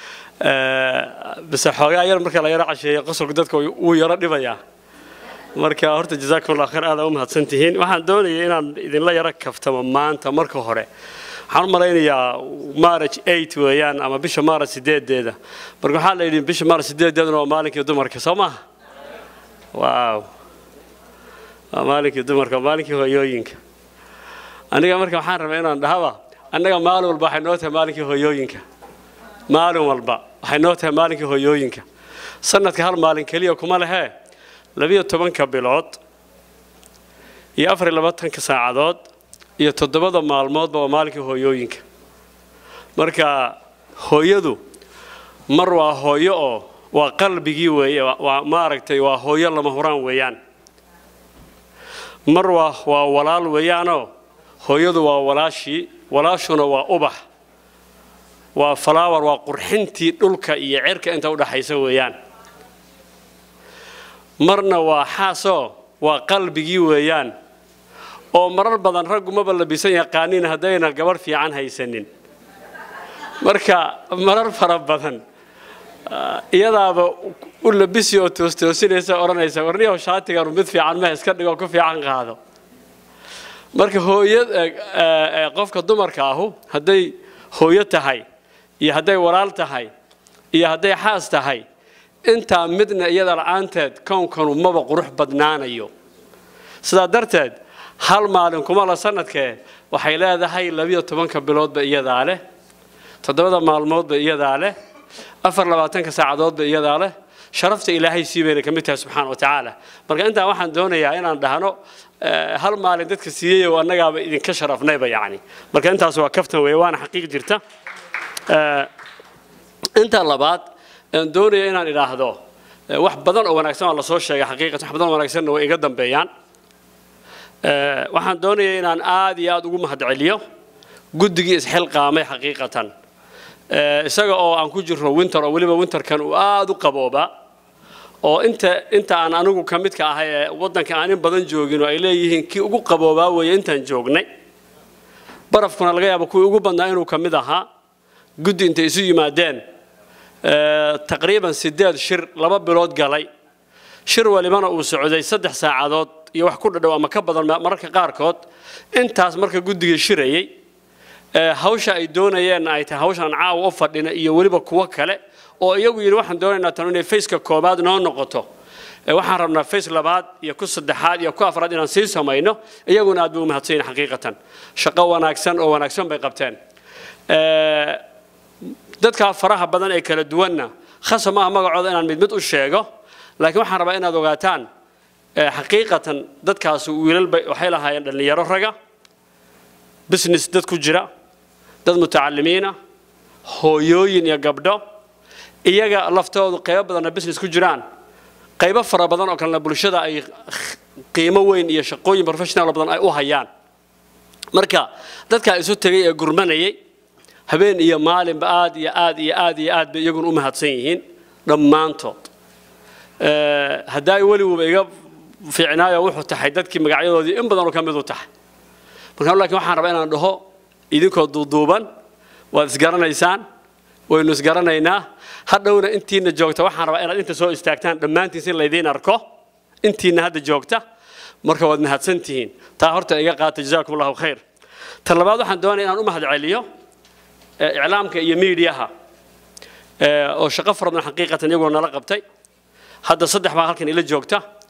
bise xoogaa yar marka la yaro casheeyo qosolku dadka wuu yaro dhibayaa marka horta jazaakum allah khayr aada u mahadsan tihiin waxaan doonaya inaan idinla yaro kaftamo maanta marka hore waxaan u malaynayaa marriage eight weeyaan ama bisha maaras sideedeeda marka waxaa la yidhi bisha maaras sideedeeduna waa maalinkii dumarka soo maha waaw waa maalinkii dumarka waa maalinkii hooyooyinka aniga marka waxaan rabaa inaan dhahaba annaga maalin walba waxay noo tahay maalinkii hooyooyinka maalin walba waxay noo tahay maalinkii hooyooyinka sanadka hal maalin keliya kuma lehee labiyo tobanka bilood iyo afar iyo labaatanka saacadood iyo toddobada maalmoodba waa maalinkii hooyooyinka marka hooyadu mar waa hooyo oo waa qalbigii weeye waa maaragtay waa hooyo lama huraan weeyaan mar waa waa walaal weeyaanoo hooyadu waa walaashii walaashuna waa ubax waa falaawar waa qurxintii dhulka iyo cirka inta u dhaxaysa weeyaan marna waa xaasoo waa qalbigii weeyaan oo marar badan raggu maba labisan yaqaaniin haddayna gabarh fiican haysanin marka marar fara badan iyadaaba u labisi oo toostoosinaysa odhanaysa warniyow shaatigan mid fiican ma iska dhigo ku fiican qaado marka hooya qofka dumarka ahu hadday hooyo tahay iyo hadday walaal tahay iyo hadday xaas tahay intaa midna iyada la-aanteed kownkanu maba qurux badnaanayo sidaa darteed hal maalin kuma la sanadkee waxay leedahay labiyo tobanka biloodba iyadaa leh toddobada maalmoodba iyadaa leh afar labaatanka saacadoodba iyadaa leh sharafta ilaahay sii bayna ka mid tahay subxaana wa tacaala marka intaa waxaan doonayaa inaan dhahno hal maalin dadka siiyey oo annagaaba idinka sharafnayba yacni marka intaas waa kaftan weeye waana xaqiiq jirta inta labaad aan doonaya inaan idhaahdo wax badan oo wanaagsan waa lasoo sheegay xaqiiqatan wax badan oo wanaagsanna way iga dambeeyaan waxaan doonaya inaan aad iyo aad ugu mahadceliyo guddigii isxilqaamay xaqiiqatan isaga oo aan ku jirno winter oo weliba winterkan uu aad u qabooba oo inta inta aan anigu ka midka ahay ee waddanka aan in badan joogin oo ay leeyihiin kii ugu qaboobaa weeye intaan joognay barafkuna laga yaabo kuwii ugu badnaa inuu ka mid ahaa guddi intay isu yimaadeen taqriiban sideed shir laba bilood galay shir walibana uu socday saddex saacadood iyo wax ku dhadhow ama ka badan mararka qaarkood intaas marka guddigii shirayey hawsha ay doonayeen ay tahay hawshan caawa u fadhina iyo weliba kuwo kale oo iyagu yidhi waxaan doonaynaa tan inay faceka koobaad noo noqoto waxaan rabnaa face labaad iyo ku saddexaad iyo ku afraad inaan sii samayno iyaguna aad bay u mahadsan yihin xaqiiqatan shaqo wanaagsan oo wanaagsan bay qabteen dadka faraha badan ee kala duwanna khasa maaha magacooda inaan mid mid u sheego laakiin waxaan rabaa inaad ogaataan xaqiiqatan dadkaasi wiilal bay waxay lahaayeen dhallinyaro raga business dad ku jira dad mutacalimiina hooyooyin iyo gabdho iyaga laftoodu qaybo badanna business ku jiraan qaybo fara badan oo kalena bulshada ay qiimo weyn iyo shaqooyin professional badan ay u hayaan marka dadkaa isu tegay ee gurmanayay habeen iyo maalinba aad iyo aad iyo aad iyo aad bay iyaguna u mahadsan yihiin dhammaantood haddaa weliguba iga fiicnaayo wuxuu tahay dadkii magacyadoodii in badanoo ka mid u tahay marka laakiin waxaan rabaa inaan dhaho idinkoo duuduuban waad isgaranaysaan waynu isgaranaynaa hadhowna intiina joogta waxaan rabaa inaad inta soo istaagtaan dhammaantiin si laydiin arko intiina hadda joogta marka waad mahadsan tihiin taa horta iga qaata jazaakum allahu khayr ta labaad waxaan doonaya inaan u mahad celiyo iclaamka iyo miidiyaha oo shaqo fara badan xaqiiqatan iyagoo nala qabtay hadda saddex baa halkan ila joogta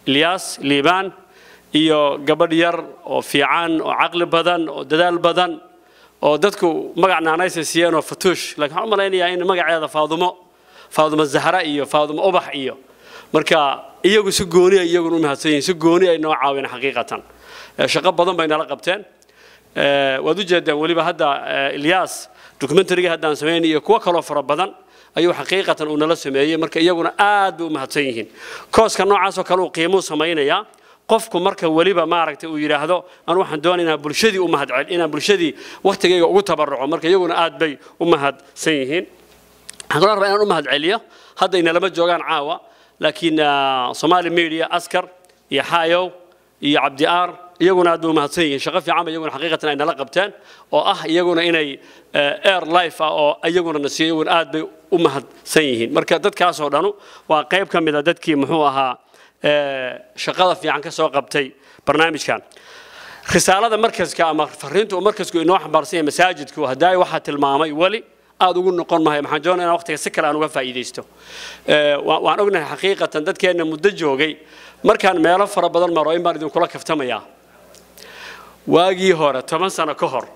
ilyaas liibaan iyo gabadh yar oo fiican oo caqli badan oo dadaal badan oo dadku magac naanaysa siiyeen oo fatuush laakiin waxaan u malaynayaa in magaceeda faadumo faadumo zahra iyo faadumo ubax iyo marka iyagu si gooni ay iyaguna u mahadsan yihiin si gooni ay noo caaween xaqiiqatan shaqo badan bay nala qabteen waad u jeedaan weliba hadda ilyaas documentariga haddaan samayn iyo kuwo kaloo fara badan ayuu xaqiiqatan uu nala sameeyey marka iyaguna aad bay u mahadsan yihiin kooska noocaasoo kale uu qiimuu samaynayaa qofku marka weliba maaragtay uu yidhaahdo anu waxaan doonaya inaan bulshadii u mahad inaan bulshadii waktigayga ugu tabaruco marka iyaguna aad bay u mahadsan yihiin waxaan kaloo rabaa inaan u mahad celiyo hadda inalama joogaan caawa laakiin somali media askar iyo xaayow iyo cabdi aar iyaguna aad bay u mahadsan yihiin shaqo fiican ba iyaguna xaqiiqatan ay nala qabteen oo ah iyaguna inay air life ah oo iyaguna na siiyo iyaguna aad bay u mahadsan yihiin marka dadkaasoo dhanu waa qayb ka mid a dadkii muxuu ahaa shaqada fiican ka soo qabtay barnaamijkan risaalada markaska ama fariinta uu markasku inoo xambaarsan yahay masaajidku haddaay waxaa tilmaamay weli aad ugu noqon mahay maxaan doonaya inaan waqtiga si kale aan uga faa'iidaysto waan ognahay xaqiiqatan dadkeenna muddo joogay markaan meelo fara badan maro in baan idinkula kaftamayaa waagii hore toban sano ka hor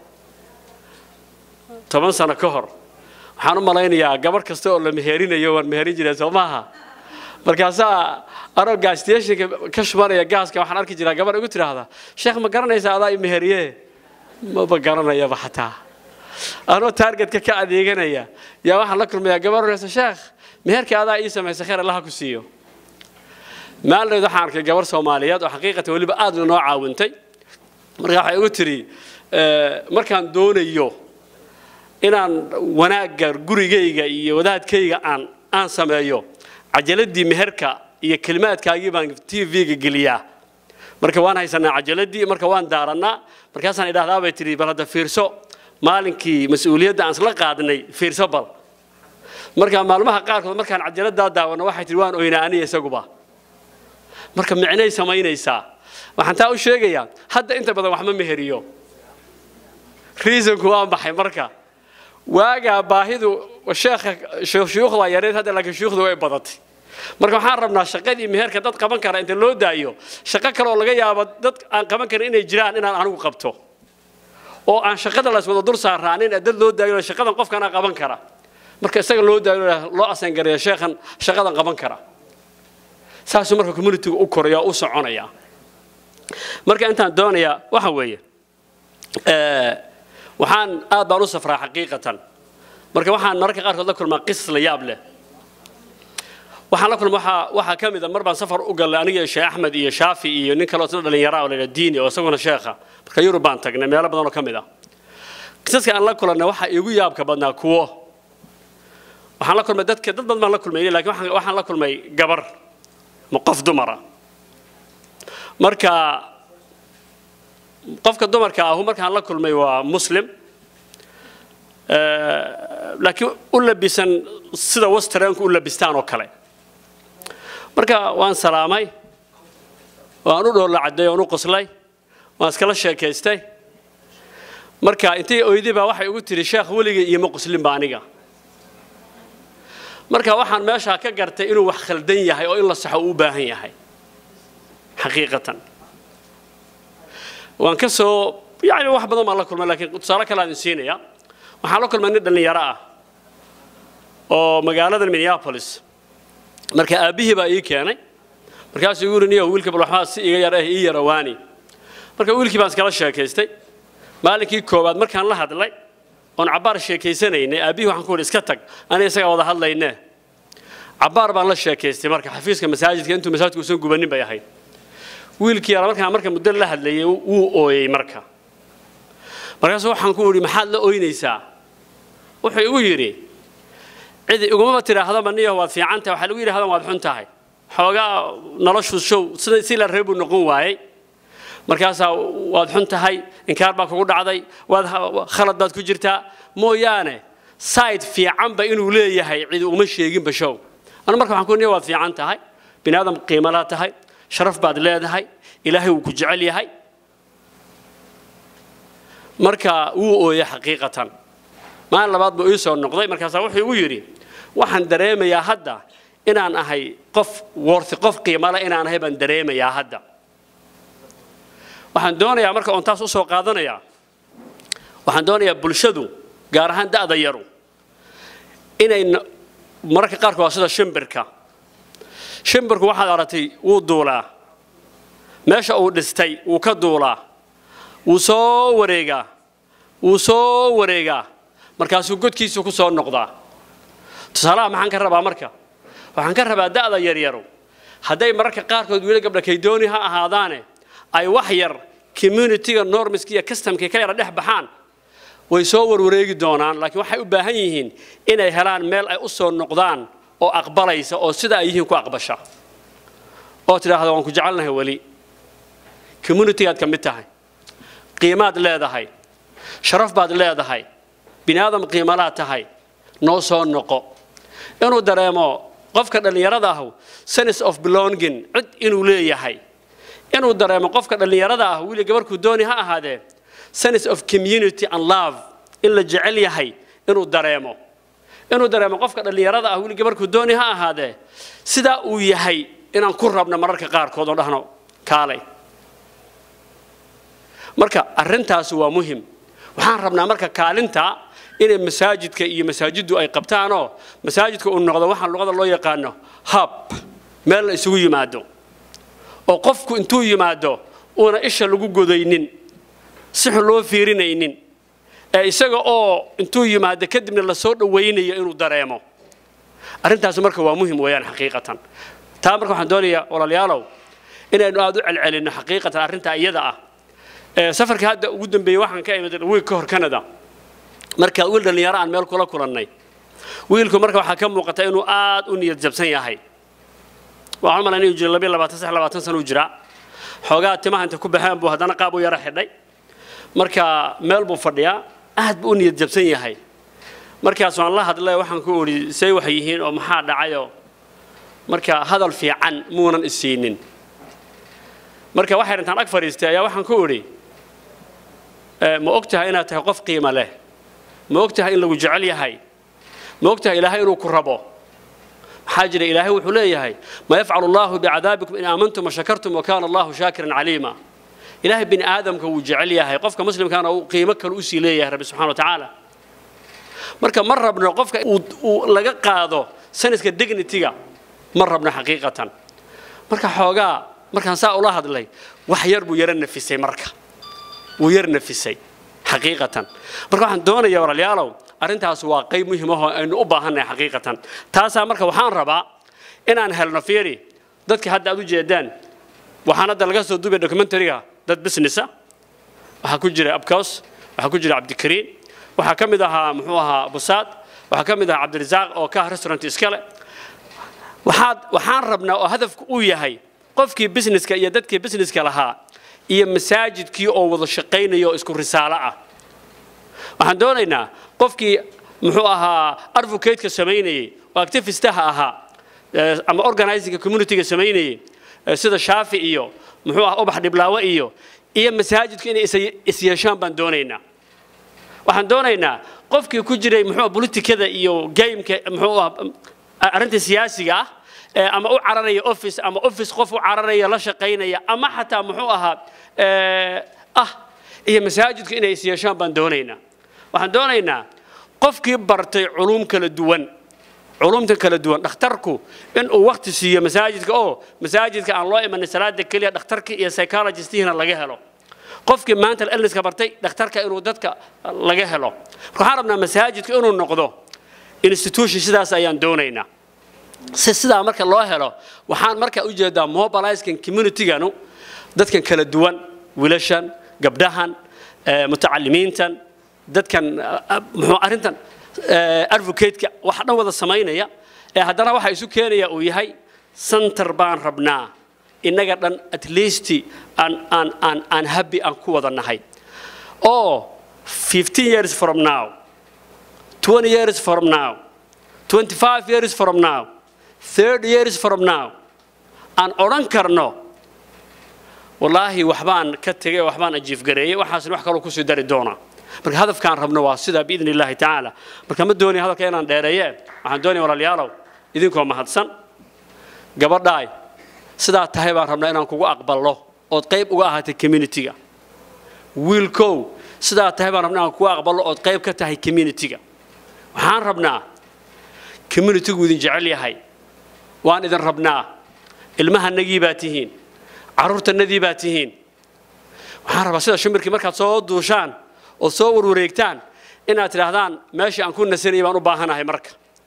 toban sano ka hor waxaan u malaynayaa gabarh kasta oo la meherinayo waan meherin jiray soo maaha markaasaa anoo gaasstationka ka shubanaya gaaska waxaan arki jiraa gabar igu tidhaahda sheekh ma garanaysa adaa i meheriye maba garanayaba xataa anoo taargetka ka adeeganaya yaa waxaan la kulmayaa gabar horeysa sheekh meherka adaa ii samaysa khayr allaha ku siiyo maaldeed waxaan arkay gabar soomaaliyeed oo xaqiiqatan weliba aad noo caawintay marka waxay igu tidhi markaan doonayo inaan wanaagga gurigayga iyo wadaadkayga aan aan sameeyo cajaladii meherka iyo kelimaadkaagii baan t v-ga geliyaa marka waan haysanaa cajaladii marka waan daarannaa markaasaan idhahdaa bay tidhi bal hadda fiirso maalinkii mas-uuliyadda aan isla qaadnay fiirso bal marka maalmaha qaarkood markaan cajaladdaa daawanno waxay tidhi waan oynaa aniga isaguba marka micnay samaynaysaa waxaan taa u sheegayaa hadda inta badan wax ma meheriyo reasonku waa maxay marka waagaa baahidu sheekha shuyuukhda yareed hadda laakiin shuyuukhda way badatay marka waxaan rabnaa shaqadii meherka dad qaban kara inta loo daayo shaqo kale oo laga yaabo dad aan qaban karin inay jiraan inaan anigu qabto oo aan shaqada la iswada dul saaraanin dad loo daayo shaqadan qofkana qaban kara marka isaga loo daayo loo asangareeyo sheekhan shaqadan qaban kara saasuu marka communityga u koraya u soconaya marka intaan doonayaa waxa weeye waxaan aad baan u safraa xaqiiqatan marka waxaan mararka qaarkood la kulmaa qisas la yaab leh waxaan la kulma waxaa waxaa ka mid a mar baan safar u galnay aniga sheekh axmed iyo shaafi iyo nin kale oo isna dhalinyara oo la yidhaha diini oo isaguna sheekha marka yurub baan tagnay meelo badan oo ka mid ah qisaska aan la kulannay waxaa iigu yaabka badnaa kuwo waxaan la kulmay dadka dad badan baan la kulmay laakiin waxaan waxaan la kulmay gabar ma qof dumara marka qofka dumarka ahu markaan la kulmay waa muslim laakiin u labisan sida westernku u labistaan oo kale marka waan salaamay waan u dhoolla cadday waan u qoslay waan iskala sheekaystay marka intii oydi baa waxay ugu tiri sheekh weligay iyo ma qoslinba aniga marka waxaan meeshaa ka gartay inuu wax khaldan yahay oo in la saxo uu u baahan yahay xaqiiqatan waan ka soo yani wax badan baan la kulmay laakiin tusaale kale aan idin siinaya waxaan la kulmay nin dhallinyaro ah oo magaalada minneapolis marka aabbihii baa ii keenay markaasuu igu yidhi niyo wiilka bal waxbaa si iga yar ah ii yarawaani marka wiilkii baan iskala sheekaystay maalinkii koowaad markaan la hadlay oon cabbaar sheekaysanaynay aabbihii waxaan ku yidhi iska tag aniga isagaa wada hadlayne cabbaar baan la sheekaystay marka xafiiska masaajidka intuu masaajidku usan gubanin bay ahayd wiilkii yara markaan marka muddo la hadlayay wuu ooyey marka markaasuu waxaan ku idhi maxaad la ooynaysaa wuxuu igu yidhi cidi igumaba tidhaahdaba niyo waad fiican tahay waxaa lagu yidhahdan waad xun tahay xoogaa noloshu show sida si la reebuu noqon waayey markaasaa waad xun tahay inkaar baa kugu dhacday waad khalad baad ku jirtaa mooyaane side fiicanba inuu leeyahay cidi uma sheeginba show anu marka waxaan ku niyo waad fiican tahay bini aadam qiimalaa tahay sharaf baad leedahay ilaahay wuu ku jecel yahay marka wuu ooyey xaqiiqatan maalin labaad buu ii soo noqday markaasaa wuxuu igu yidhi waxaan dareemayaa hadda inaan ahay qof worthi qof qiimale inaan ahay baan dareemayaa hadda waxaan doonayaa marka oon taas u soo qaadanayaa waxaan doonayaa bulshadu gaar ahaan da'da yaru inay mararka qaarkood waa sida shimbirka shimbirku waxaad aragtay wuu duulaa meesha uu dhistay wuu ka duulaa wuu soo wareegaa wuu soo wareegaa markaasuu godkiisu ku soo noqdaa tusaalaha maxaan ka rabaa marka waxaan ka rabaa da'da yaryaru hadday mararka qaarkood wiila gabdha kaydooni ha ahaadaane ay wax yar communitiga normska iyo customka ka yara dhex baxaan way soo warwareegi doonaan laakiin waxay u baahan yihiin inay helaan meel ay u soo noqdaan oo aqbalaysa oo sida ay yihiin ku aqbasha oo tidhaahda waan ku jecelnahay weli communitigaad ka mid tahay qiimaad leedahay sharaf baad leedahay bini aadam qiimalaad tahay noo soo noqo inuu dareemo qofka dhallinyarada ahu sense of belonging cid inuu leeyahay inuu dareemo qofka dhallinyarada ah wili gabarhkuu dooni ha ahaadee sense of community and love in la jecel yahay inuu dareemo inuu dareemo qofka dhallinyarada ah wili gabarhkuu dooni ha ahaadee sidaa uu yahay inaan ku rabno mararka qaarkood oo dhahno kaalay marka arrintaasi waa muhim waxaan rabnaa marka kaalinta inay masaajidka iyo masaajiddu ay qabtaanoo masaajidka uu noqdo waxaan luqada loo yaqaano hub meel la isugu yimaado oo qofku intuu yimaado uuna isha lagu godaynin si xun loo fiirinaynin ee isaga oo intuu yimaado kadibna la soo dhawaynayo inuu dareemo arrintaasi marka waa muhim weeyaan xaqiiqatan taa marka waxaan doonayaa walaalayaalow inaynu aada u celcelinno xaqiiqatan arrintaa iyada ah safarka hadda ugu dambeeyey waxaan ka imid wiig ka hor canada marka wiil dhallinyaro aan meel kula kulannay wiilku marka waxaa ka muuqata inuu aad u niyad jabsan yahay waxaan malan inuu jiro labiyo labaatan sax labaatan sano u jiraa xoogaa timaha inta ku baxeen buu haddana qaab u yara xidhay marka meel buu fadhiyaa aad buu u niyad jabsan yahay markaas waan la hadlay waxaan ku idhi say wax yihiin oo maxaa dhacayoo marka hadal fiican muunan isiinin marka waxay intaan ag fadhiistay ayaa waxaan ku idhi ma og tahay inaad tahay qof qiimo leh ma og tahay in lagu jecel yahay ma og tahay ilaahay inuu ku rabo maxaa jira ilaahay wuxuu leeyahay ma yafcalu allahu bicadaabikum in aamantum washakartum wakana allahu shaakiran caliima ilaahay bini aadamka wuu jecel yahay qofka muslimkaana uu qiimo kale usii leeyahay rabbi subxana wa tacaala marka ma rabno qofka uu laga qaado saniska dignityga ma rabno xaqiiqatan marka xoogaa markaan saa ula hadlay wax yar buu yara nafisay marka wuu yar nafisay xaqiiqatan marka waxaan doonayaa walaalayaalow arrintaas waa qayb muhiim ahoo aynu u baahannahay xaqiiqatan taasaa marka waxaan rabaa inaan helno fiiri dadka hadda aad u jeedaan waxaan hadda laga soo duubay documentariga dad businessa waxaa ku jira abkaws waxaa ku jira cabdikariin waxaa ka mid ahaa muxuu ahaa busaad waxaa ka mid ahaa cabdirasaaq oo ka ah restaurant iskale waxaad waxaan rabnaa oo hadafku uu yahay qofkii businesska iyo dadkii businesska lahaa iyo masaajidkii oo wada shaqaynaya oo isku risaalo ah waxaan doonaynaa qofkii muxuu ahaa advocateka samaynayey oo activistaha ahaa ama organizinga communityga samaynayey sida shaafi iyo muxuu ahaa ubax dhiblaawe iyo iyo masaajidku inay isyeeshaan baan doonaynaa waxaan doonaynaa qofkii ku jiray muxuu politikada iyo gameka muxuu ahaa arrinta siyaasiga ah ama u cararaya office ama office qof u cararaya la shaqaynaya ama xataa muxuu ahaa ah iyo masaajidku inay is yeeshaan baan doonaynaa waxaan doonaynaa qofkii bartay culuum kala duwan culumta kala duwan dhakhtarku inuu waqti siiyo masaajidka oo masaajidka aan loo imanin salaada keliya dhakhtarka iyo psychologistihiina laga helo qofkii maanta illnesska bartay dhakhtarka inuu dadka laga helo marka waxaan rabnaa masaajidka inuu noqdo institution sidaas ayaan doonaynaa si sidaa marka loo helo waxaan markaa u jeedaa mobiliskan communityganu dadkan kala duwan wiilashan gabdhahan mutacalimiintan dadkan muxuu arrintan advocateka waxa dhan wada samaynaya ee haddana waxa isu keenaya uu yahay center baan rabnaa innaga dhan at least aan aan aan aan happy aan ku wada nahay oo 15 years from now 20 years from now 25 years from now 30 years from now aan odhan karno wallaahi waxbaan ka tegay waxbaan ajiifgareeyey waxaasna wax kaloo kusii dari doonaa marka hadafkaan rabno waa sidaa biidni illaahi tacaala marka ma doonaya hadalka inaan dheereeye waxaan doonaya walaalayaalow idinkoo mahadsan gabadhaay sidaa tahay baan rabnaa inaan kugu aqballo ood qayb uga ahaatay communitiga wiilkow sidaa tahay baan rabnaa inaan kugu aqballo ood qayb ka tahay communitiga waxaan rabnaa communitigu idin jecel yahay waan idin rabnaa ilmahanagii baa tihiin carruurtanadii baa tihiin waxaan rabaa sida shimirkii markaad soo duushaan ood soo warwareegtaan inaad tidhaahdaan meeshii aan ku nasanayay baan u baahanahay marka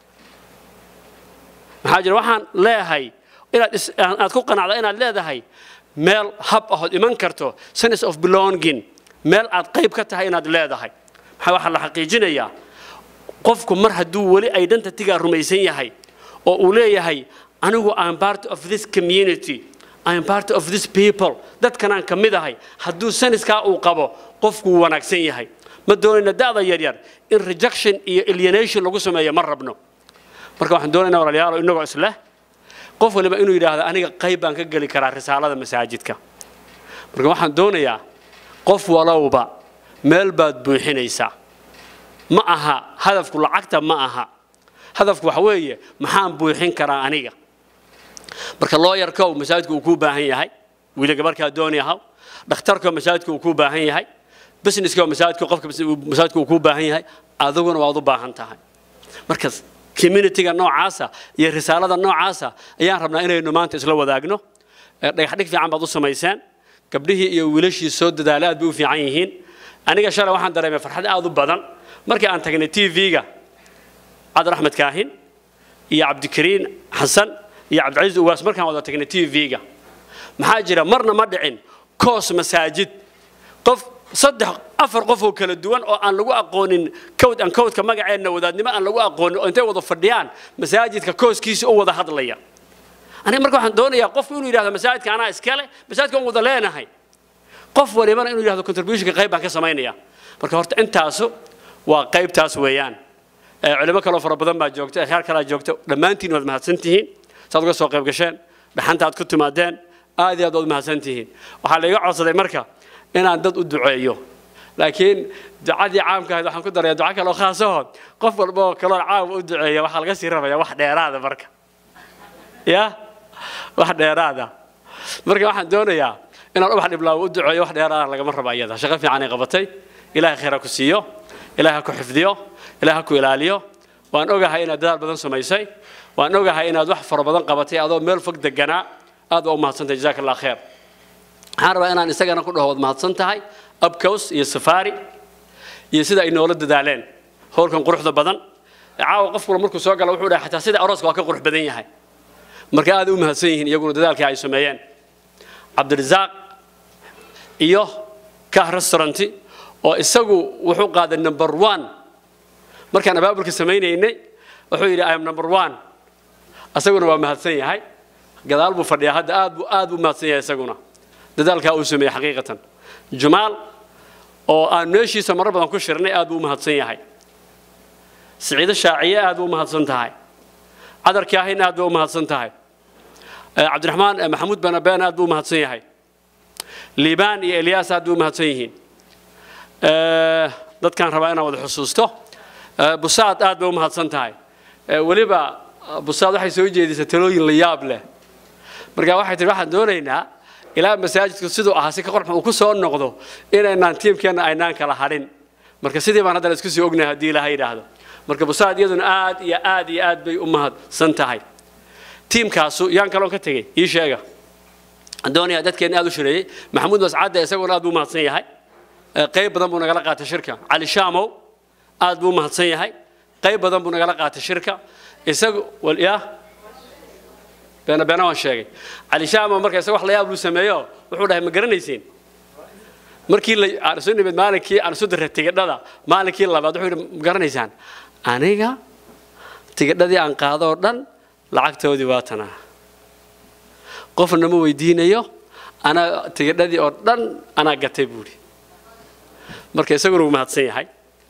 maxaa jira waxaan leeyahay inaad is- aad ku qanacda inaad leedahay meel hab ahood iman karto sense of belonging meel aad qayb ka tahay inaad leedahay maxaa waxaa la xaqiijinayaa qofku mar hadduu weli identitygaa rumaysan yahay oo uu leeyahay anigu I'm part of this community I'm part of this people dadkanaan ka mid ahay hadduu saniskaa uu qabo qofku wuu wanaagsan yahay ma doonayna da'da yaryar in rejection iyo alienation lagu sameeyo ma rabno marka waxaan doonaynaa walaalayaal inagoo isleh qof waliba inuu yidhaahdo aniga qayb baan ka geli karaa risaalada masaajidka marka waxaan doonayaa qof walowba meel baad buuxinaysaa ma aha hadafku lacagta ma aha hadafku waxa weeye maxaan buuxin karaa aniga marka looyarkow masaajidku uu kuu baahan yahay wiila gabarkaa dooni ahaw dhakhtarkoo masaajidku uu kuu baahan yahay businesskoo masaajidku qofka masaajidku uu kuu baahan yahay adiguna waad u baahan tahay markas communityga noocaasa iyo risaalada noocaasa ayaan rabnaa inaynu maanta isla wadaagno Eh, dhagaxdhig fiican baad u samayseen gabdhihii iyo wiilashii soo dadaalay aad bay u fiican yihiin aniga shalay waxaan dareemay farxad aad u badan markii aan tagnay tv-ga cabdi axmed kaahin iyo cabdikariin xasan iyo cabdicasiis uwaas markaan wada tagnay tv-ga maxaa jira marna ma dhicin koos masaajid qof saddex afar qof oo kala duwan oo aan lagu aqoonin cowd aan cowdka magaceenna wadaadnimo aan lagu aqoonin oo intay wada fadhiyaan masaajidka kooskiisa u wada hadlaya aniga marka waxaan doonayaa qofku inuu yidhahdo masaajidka anaa iskale masaajidka waan wada leenahay qof walibana inuu yidhahdo contributionka qayb baan ka samaynaya marka horta intaasu waa qaybtaas weeyaan Eh, culimo kaloo fara badan baa joogta akhyaar kalaa joogta dhammaantiin waad mahadsan tihiin saad uga soo qayb gasheen dhaxanta aad ku timaadeen aad iyo aad waad mahadsan tihiin waxaa laiga codsaday marka inaan dad u duceeyo laakiin ducadii caamka ahayd waxaan ku daraya duco kaloo khaasaho qof walba oo kaloo caam u duceeya waxaa laga sii rabaya wax dheeraada marka ya wax dheeraada marka waxaan doonayaa inaan ubax dhiblaawo u duceeyo wax dheeraada lagama rabo iyada shaqo fiican ay qabatay ilaahay khayr ha ku siiyo ilaahay ha ku xifdiyo ilaahay ha ku ilaaliyo waan ogahay inaad dadaal badan samaysay waan ogahay inaad wax fara badan qabatay adoo meel fog deganaa aad waa u mahadsantahay jazaaka allah khayr waxaan rabaa inaan isagana ku dhaho waad mahadsan tahay abcows iyo safari iyo sida ay noola dadaaleen howlkan quruxda badan caawa qof kula markuu soo gala wuxuu dhahay xataa sida arooska waa ka qurux badan yahay marka aad u mahadsan yihiin iyaguna dadaalkii ay sameeyeen cabdirasaaq iyo kah restauranti oo isagu wuxuu qaaday number one markaan abaabulka samaynaynay wuxuu yidhi im number one isaguna waa mahadsan yahay gadaal buu fadhiyaa hadda aad buu aad buu mahadsan yahay isaguna dadaalkaa uu sameeyey xaqiiqatan jumaal oo aan meeshiisa marar badan ku shirnay aad buu u mahadsan yahay siciido shaaciye aad buu u mahadsan tahay cadar kaahin aad buu u mahadsan tahay Eh, cabdiraxmaan eh, maxamuud banabeen aad buu u mahadsan yahay liibaan iyo elyaas aad buu u mahadsan yihiin Eh, dadkaan rabaa inaan wada xusuusto Eh, busaad aad bay u mahadsan tahay Eh, weliba eh, busaad waxay soo jeedisay talooyin la yaab leh marka waxay tihi waxaan doonaynaa ilaa masaajidku siduu ahaa si ka qorxun uu ku soo noqdo inaynaan tiimkeenna aynaan kala hadhin marka sidii baan haddana isku sii ognahay haddii ilaahay yidhaahdo marka busaad iyaduna aad iyo aad iyo aad bay u mahadsan tahay tiimkaasu yaan kaloon ka tegey ii sheega Waxaan doonayaa dadkeenna aad u shireeyey maxamuud mascadde isaguna aad buu u mahadsan yahay Eh, qayb badan buu nagala qaatay shirka cali shaamow aad buu u mahadsan yahay qayb badan buu nagala qaatay shirka isagu wal yaa beena beena waan sheegay cali shaamow marka isaga wax la yaab luu sameeyo wuxuu dhahay ma garanaysiin markii la aan isu nimid maalinkii aan isu diray tigidhada maalinkii labaad wuxuu yidhi ma garanaysaan aniga tigidhadii aan qaado oo dhan lacagtoodii waa tanaa qofna ma weydiinayo anaa tigidhadii oo dhan anaa gatay buuri marka isaguna wuu mahadsan yahay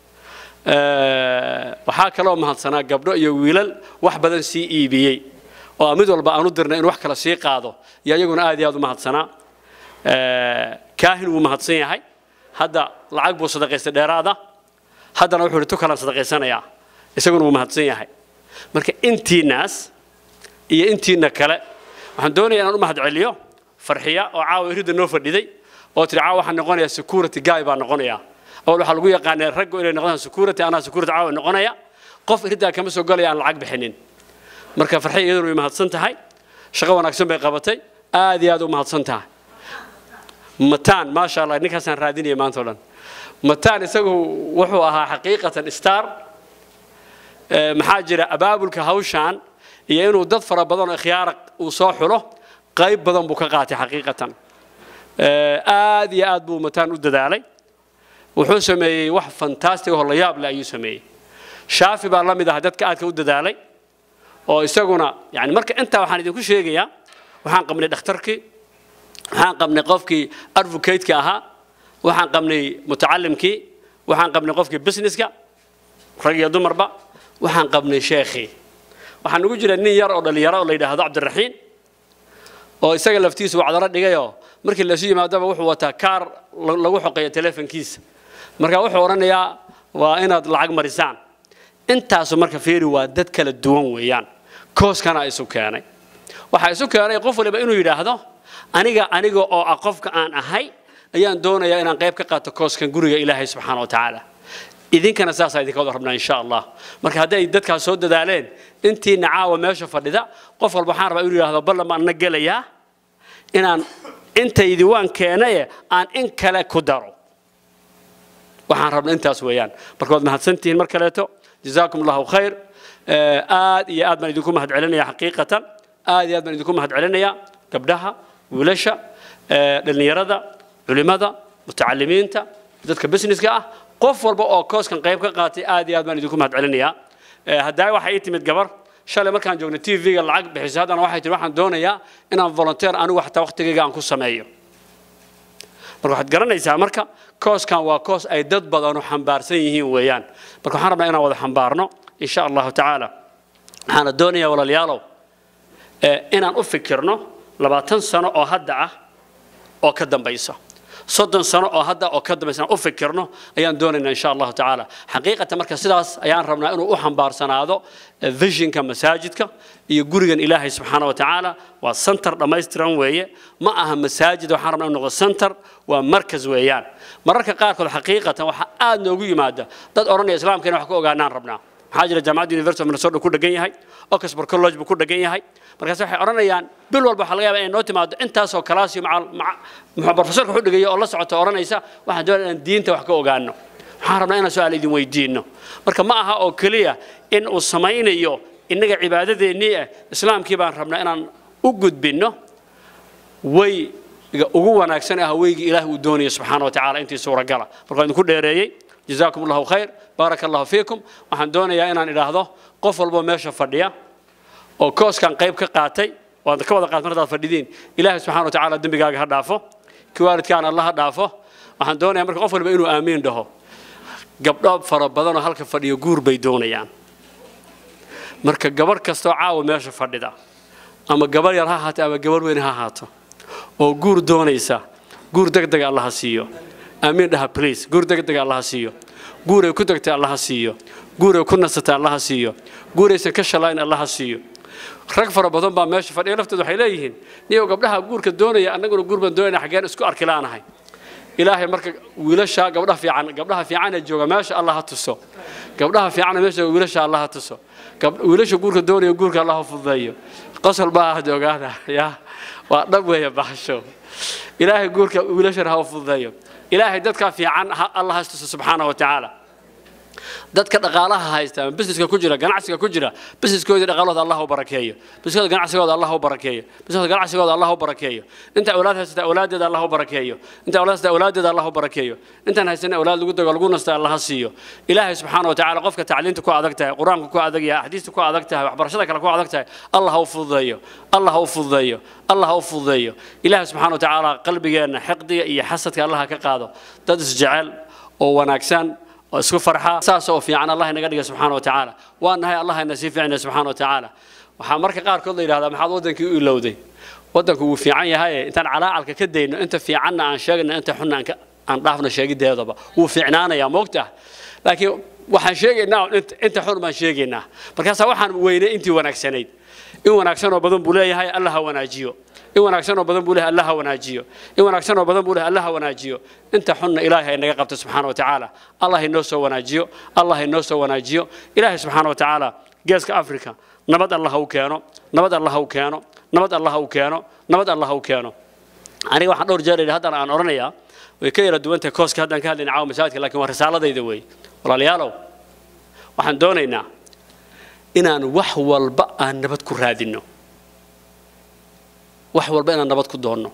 Eh, waxaa kaloo mahadsanaa gabdho iyo wiilal wax badan sii iibiyey oo mid walba aan u dirnay in wax kale sii qaado iyo iyaguna aad iyo aad u mahadsanaa Eh, kaahin wuu mahadsan yahay hadda lacag buu sadaqaystay dheeraada haddana wuxuu ihi tu kalaan sadaqaysanayaa isaguna wuu mahadsan yahay marka intiinaas iyo intiina kale waxaan doonayaa inaan u mahad celiyo farxiya oo caawa iridda noo fadhiday oo tiri caawa waxaan noqonayaa security guy baan noqonayaa awal waxaa lagu yaqaanay raggu inay noqdaan security anaa security caawa noqonaya qof iriddaa kama soo galaya aan lacag bixinin marka farxiya iyaduna way mahadsan tahay shaqo wanaagsan bay qabatay aad iyo aad u mahadsan tahay mataan maasha allah ninkaasaan raadinaya maanta oo dhan mataan isagu wuxuu ahaa xaqiiqatan star maxaa jira abaabulka hawshan iyo inuu dad fara badan oo ikhyaara uu soo xulo qayb badan buu ka qaatay xaqiiqatan aad iyo aad buu mataan u dadaalay wuxuu sameeyey wax fantastic oo la yaab leh ayuu sameeyey shaafi baa la mid ah dadka aadka u dadaalay oo isaguna yani marka intaa waxaan idinku sheegayaa waxaan qabnay dhakhtarkii waxaan qabnay qofkii advocate-ka ahaa waxaan qabnay mutacalimkii waxaan qabnay qofkii businesska rag iyo dumarba waxaan qabnay sheekhii waxaa nagu jira nin yar oo dhallinyaro oo la yidhaahdo cabdiraxiin oo isaga laftiisu wacdaro dhigayoo markii lasu yimaadaba wuxuu wataa kaar lagu xoqeeyo telefonkiisa marka wuxuu odhanayaa waa inaad lacag marisaan intaasu marka fiiri waa dad kala duwan weeyaan kooskana isu keenay waxaa isu keenay qof waliba inuu yidhaahdo aniga aniga oo ah qofka aan ahay ayaan doonayaa inaan qayb ka qaato kooskan guriga ilaahay subxaana wa tacaala idinkana saasaa idinka wada rabnaa insha allah marka hadday dadkaas soo dadaaleen intiina caawa meesha fadhida qof walba waxaan rabaa inuu yidhaahdo ballan baan na gelayaa inaan intaydi waan keenaye aan in kale ku daro waxaan rabna intaas weeyaan marka waad mahadsantihiin mar kaleeto jazaakum allahu khayr aad iyo aad baan idinku mahad celinaya xaqiiqatan aad iyo aad baan idinku mahad celinaya gabdhaha wiilasha dhallinyarada culimada mutacalimiinta dadka businesska ah qof walba oo kooskan qayb ka qaatay aad iyo aad baan idinku mahad celinayaa haddaa waxaa ii timid gabar shalay markaan joognay t v-ga lacag bixisay haddana waxay tihi waxaan doonayaa inaan volunteer anigu xataa waqtigayga aan ku sameeyo marka waxaad garanaysaa marka kooskan waa koos ay dad badanu xambaarsan yihiin weeyaan marka waxaan rabnaa inaan wada xambaarno insha allahu tacaala waxaana doonayaa walaalayaalow inaan u fikirno labaatan sano oo hadda ah oo ka dambaysa soddon sano oo hadda oo ka dambaysa inaan u fikirno ayaan doonaynaa insha allahu tacaala xaqiiqatan marka sidaas ayaan rabnaa inuu u xambaarsanaado visionka masaajidka iyo gurigan ilaahay subxaana wa tacaala waa center dhammaystiran weeye ma aha masaajid waxaan rabnaa inuu noqdo center waa markas weeyaan mararka qaarkood xaqiiqatan waxaa aad noogu yimaada dad odhanaya islaamka inaan wax ka ogaanaan rabnaa maxaa jira jaamacadda university of minnesota ku dhegan yahay oxford college buu ku dhegan yahay markaas waxay odhanayaan bil walba waxaa laga yaabaa inay noo timaado intaasoo kalaasiyo maca professorka wuxuu dhigaya oo la socota odhanaysa waxaan doonaya inaan diinta wax ka ogaano waxaan rabnaa inaan su-aal idin weydiino marka ma aha oo keliya in uu samaynayo innaga cibaadadeennii ah islaamkii baan rabnaa inaan u gudbinno wayga ugu wanaagsan ah weygii ilaahi uu doonayo subxaana wa tacaala intii suuragala marka waan idinku dheereeyey جزاكم الله خير بارك الله فيكم waxaan doonayaa inaan idhaahdo qof walba meesha fadhiya oo kooskan qayb ka qaatay waad ka wada qaatay markaad fadhidiin ilaahay subxaana wa tacaala dembigaaga ha dhaafo kii waalidkaana alla ha dhaafo waxaan doonayaa marka qof walba inuu aamiin dhaho gabdho fara badanoo halka fadhiyo guur bay doonayaan marka gabarh kastoo caawa meesha fadhida ama gabarh yar ha ahaato ama gabarh weyn ha ahaato oo guur doonaysa guur degdega allaha siiyo aamiin dhaha please guur degdega allaha siiyo guuray ku degtay allaha siiyo guuray ku nasatay allaha siiyo guuraysan ka shalayn allaha siiyo rag fara badan baa meesha fadhiya laftooda waxay leeyihiin niyow gabdhaha guurka doonaya annaguna guur baan doonayna xaggeen isku arki laanahay ilaahay marka wiilasha gabdhaha fiican gabdhaha fiicana jooga meesha allah ha tuso gabdhaha fiicana meesha wiilasha allah ha tuso wiilasha guurka doonaya guurka allah ha fududeeyo qosol baa ahad ogaada ya waa dhab weeye baxsho ilaahay guurka wiilashana ha fududeeyo ilaahay dadka fiican allah ha tuso subxaana wa tacaala dadka dhaqaalaha haysta ama busineska ku jira ganacsiga ku jira busineskoodii dhaqaalahooda allah u barakeeyo busineskoda ganacsigooda allah u barakeeyo busineskoda ganacsigooda allah u barakeeyo inta awlaad haysata awlaadeeda allah u barakeeyo inta awlaad haysata awlaadeeda allah u barakeeyo intaan haysana awlaad lagu dago lagu nasta allah ha siiyo ilaahay subxaana wa tacaala qofka tacliinta ku adag tahay qur-aanka ku adag yahay axaadiista ku adag tahay waxbarashada kale ku adag tahay allah ha u fududeeyo allah ha u fududeeyo allah ha u fududeeyo ilaahay subxaana wa tacaala qalbigeenna xiqdiga iyo xasadka allah ha ka qaado dad isjecel oo wanaagsan oo isku farxa saas oo fiican allah inaga dhiga subxaana wa tacaala waa nahay allah ina sii fiicnay subxaana wa tacaala waxaa marka qaarkood la yidhahdaa maxaad waddankii u ilowday waddanku wuu fiican yahay intaan calaacalka ka dayno inta fiicanna aan sheegno inta xunna aan dhaafno sheegideedaba wuu fiicnaanayaa moogtaa laakiin waxaan sheegaynaa int- inta xun baan sheegaynaa markaasaa waxaan weynay intii wanaagsanayd in wanaagsan oo badan buu leeyahay allah ha wanaajiyo in wanaagsan oo badan buu leeyahay allah ha wanaajiyo in wanaagsan oo badan buu leeyahay allah ha wanaajiyo inta xunna ilaahay ha inaga qabto subxaana wa tacaala allah inoo soo wanaajiyo allah inoo soo wanaajiyo ilaahay subxaana wa tacaala geeska afrika nabad allah ha u keeno nabad allah ha u keeno nabad allah ha u keeno nabad allah ha u keeno aniga waxaan dhowr jeer idhi haddana aan odhanayaa way ka yara duwan tahay kooska haddaan ka hadlayna caawa masaajidka laakiin waa risaaladayda weeye walaalayaalow waxaan doonaynaa inaan wax walba aan nabad ku raadinno wax walba inaan nabad ku doonno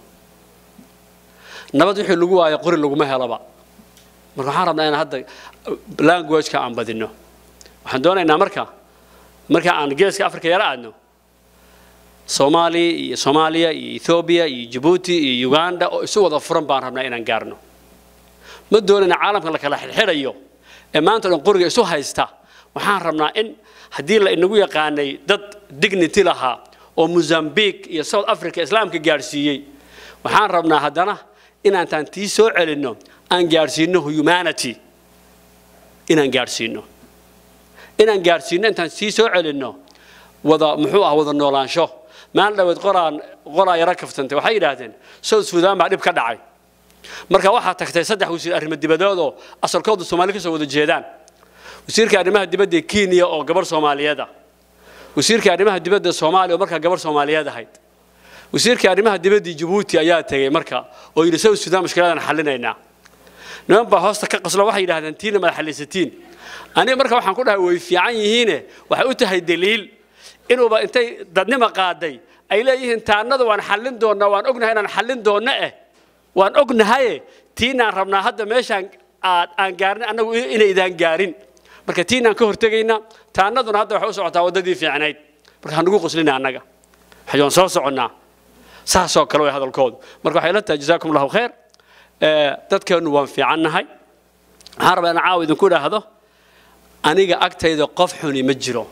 nabad wixii lagu waayo qori laguma helaba marka waxaan rabnaa inaan hadda languageka aan badinno waxaan doonaynaa marka marka aan geeska afrika yara aadno soomaaliya iyo soomaaliya iyo ethoobiya iyo jabuuti iyo uganda oo isu wada furan baan rabnaa inaan gaarno ma doonayna caalamka la kala xidxidhayo ee maanta o dhan qoriga isu haysta waxaan rabnaa in haddii la inagu yaqaanay dad dignity lahaa oo mozambique iyo south africa islaamka gaadhsiiyey waxaan rabnaa haddana inaantaan tii soo celinno aan gaadhsiino humanity inaan gaadhsiino inaan gaadhsiino intaan tii soo celinno wada muxuu ah wada noolaansho maalin dhaweed qoraan qoraa yaro kaftantay waxay yidhaahdeen south sudan baa dhib ka dhacay marka waxaa tagtay saddex wasiir arrimo dibadeed oo asalkoodu soomaali kasoo wada jeedaan wasiirka arrimaha dibadda ee kenya oo gabar soomaaliyeed ah wasiirka arrimaha dibadda soomaaliya oo markaa gabar soomaaliyeed ahayd wasiirka arrimaha dibadda jabuuti ayaa tegey marka oo yidhi south sudan mushkiladan xallinaynaa niman baa hoosta ka qaslo waxay yidhahdeen tiina madax xallisatiin aniga marka waxaan ku dhahay way fiican yihiine waxay u tahay daliil inuuba intay dadnima qaaday ay leeyihiin taanada waan xallin doonnaa waan ognahay inaan xallin doonno eh waan ognahaye tiinaan rabnaa hadda meeshaan aad aan gaarin annagu inaydaan gaarin marka tiinaan ka hortegaynaa taanaduna hadda waxay u socotaa waddadii fiicnayd marka hanugu qoslina annaga waxaan soo soconnaa saasoo kale way hadalkoodu marka waxay la tahay jazaakum allahu khayr dadkeennu waan fiicannahay waxaan rabaa inaan caawa idinku idhaahdo aniga agtayda qof xuni ma jiro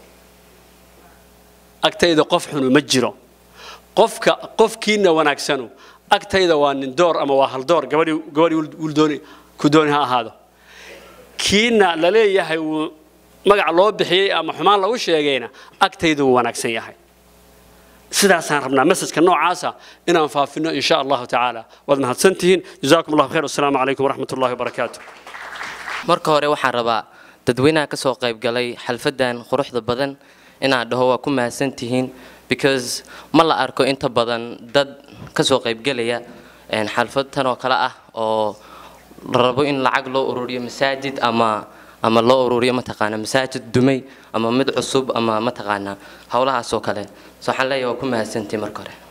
agtayda qof xunu ma jiro qofka qofkiina wanaagsanu agtayda waa nin door ama waa hal door gabadhii gabadhii wuldooni ku dooni ha ahaado kiina la leeyahay wuu magac loo bixiyey ama xumaan lagu sheegayna agtayda wuu wanaagsan yahay sidaasaan rabnaa masajka noocaasa inaan faafino in sha allahu tacaala waad mahadsantihiin jazaakum allahu khayr wasalaamu calaykum waraxmat ullahi wabarakaatu marka hore waxaan rabaa dadweynaha ka soo qayb galay xalfadan quruxda badan inaan dhaho waa ku mahadsantihiin because ma la arko inta badan dad ka soo qaybgelaya xalfad tan oo kale ah oo la rabo in lacag loo ururiyo masaajid ama ama loo ururiyo mataqaana masaajid dumay ama mid cusub ama mataqaana howlahaas oo kale so waxaan leeyahay waa ku mahadsantihiin marka hore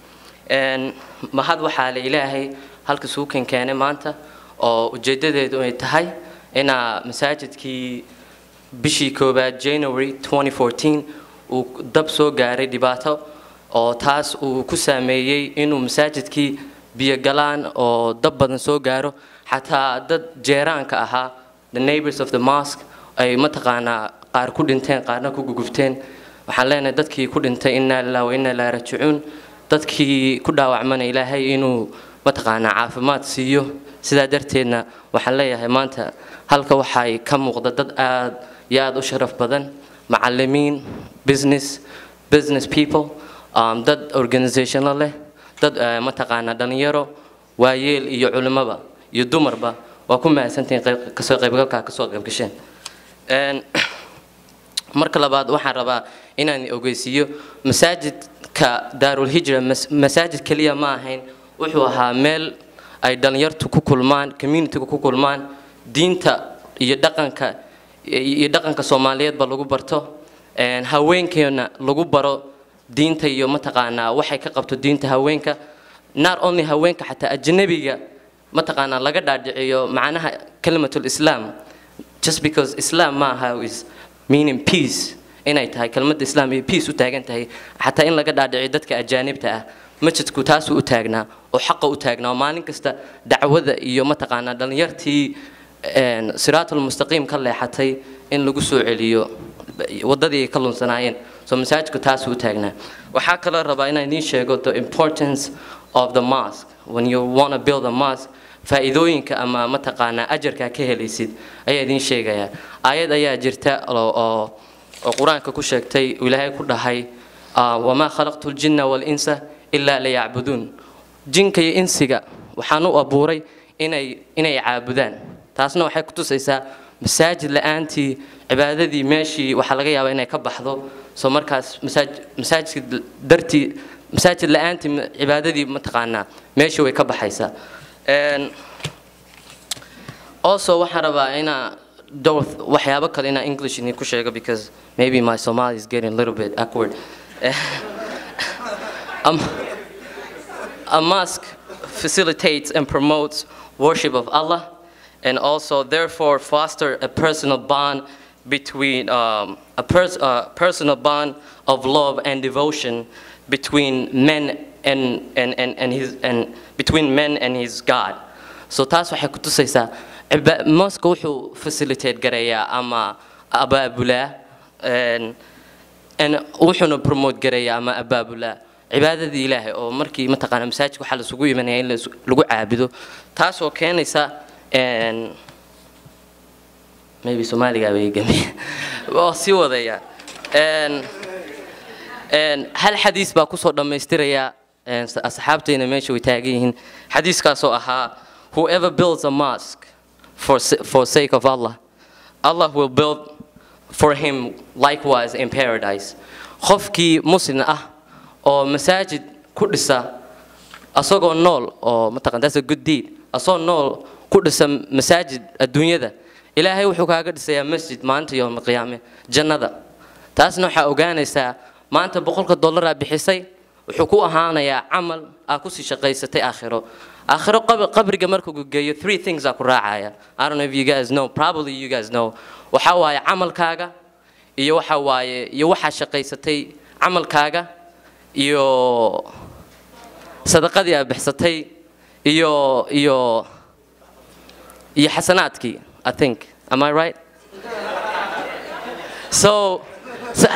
mahad waxaa la ilaahay halka suukan keenay maanta oo ujeedadeedu ay tahay inaa masaajidkii bishii koowaad january 2014 uu dab soo gaaray dhibaato oo taas uu ku saameeyey inuu masaajidkii biyo galaan oo dab badan soo gaaro xataa dad jeeraanka ahaa the neighbors of the mosque ay mataqaanaa qaar ku dhinteen qaarna ku gugubteen waxaan leenahay dadkii ku dhintay innaa lillahi wa innaa ilaahi raajicuun dadkii ku dhaawacmana ilaahay inuu mataqaanaa caafimaad siiyo sidaa darteedna waxaan leeyahay maanta halka waxay ka muuqda dad aad iyo aad u sharaf badan macalimiin business business people um, dad organizationo leh dad uh, mataqaanaa dhalinyaro waayeel iyo culimaba iyo dumarba waa ku mahadsantihiin kasoo qaybgalkaa kasoo qaybgasheen marka labaad waxaan rabaa inaan ogeysiiyo masaajidka daarulhijra masaajid keliya ma ahayn wuxuu ahaa meel ay dhalinyartu ku kulmaan communityga ku kulmaan diinta iyo dhaqanka iyo dhaqanka soomaaliyeedba lagu barto haweenkeena lagu baro diinta iyo mataqaanaa waxay ka qabto diinta haweenka not only haweenka xataa ajnabiga mataqaanaa laga dhaadhiciyo macnaha kalimatul islam just because islam ma aha is meaning peace inay tahay kelmadda islam iyo peace u taagan tahay xataa in laga dhaadhiciyo dadka ajaanibta ah masjidku taasuu u taagnaa oo xaqa u taagnaa oo maalin kasta dacwada iyo mataqaanaa dhalinyartii siraatul mustaqiim ka leexatay in lagu soo celiyo waddadii ay ka lunsanaayeen so masaajidku taasuu u taagnaa waxaa kaloo rabaa inaan idiin sheego the importance of the mosque when you want to build a mosque faa'iidooyinka ama mataqaanaa ajarkaa ka helaysid ayaa idiin sheegayaa aayad ayaa jirta oo oo oo qur-aanka ku sheegtay uu ilaahay ku dhahay ah, wamaa khalaqtu ljinna walinsa ilaa liyacbuduun jinka iyo insiga waxaan u abuuray inay inay caabudaan taasna waxay ku tusaysaa masaajid la-aantii cibaadadii meeshii waxaa laga yaabaa inay ka baxdo soo markaas masaaj masaajidka dartii masaajid la-aantii ma- cibaadadii mataqaanaa meeshii way ka baxaysaa Een, also waxaan rabaa inaa dhowr waxyaabo kale inaa english idinku sheego because maybe my somali is getting a little bit awkward um, a mosque facilitates and promotes worship of Allah and also therefore foster a personal bond between um, a pers- uh, personal bond of love and devotion between men and, and, and, and his and between men and his God. So taas waxay ku tusaysaa ciba- mosque wuxuu facilitate gareeyaa ama abaabulaa een, and wuxuuna promote gareeyaa ama abaabulaa cibaadadii ilaahay oo markii mataqaana masaajidka waxaa lasugu imanaya in lais- lagu caabudo taasoo keenaysa een, maybe soomaaliga bay gami oo sii wadaya Een, een, hal xadiis baa kusoo dhammaystiraya een, s- asxaabtayna meesha way taagan yihiin xadiiskaasoo ahaa whoever builds a mosque for, s- for sake of allah allah will build for him likewise in paradise qofkii muslim ah oo masaajid ku dhisa asagoo nool oo mataqan that's a good deed asagoo nool ku dhisa masaajid adduunyada ilaahay wuxuu kaaga dhisayaa masjid maanta yowma qiyaame jannada taasna waxaa ogaanaysaa maanta boqolka dollaraa bixisay wuxuu ku ahaanayaa camal aa kusii shaqaysatay aakhiro aakhiro qab- qabriga markuu geeyo three things aa ku raacaya i don't know if you guys know probably you guys know waxaa waaye camalkaaga iyo waxa waaye iyo waxaa shaqaysatay camalkaaga iyo sadaqadii aad bixsatay iyo iyo iyo xasanaadkii i think am i right so so,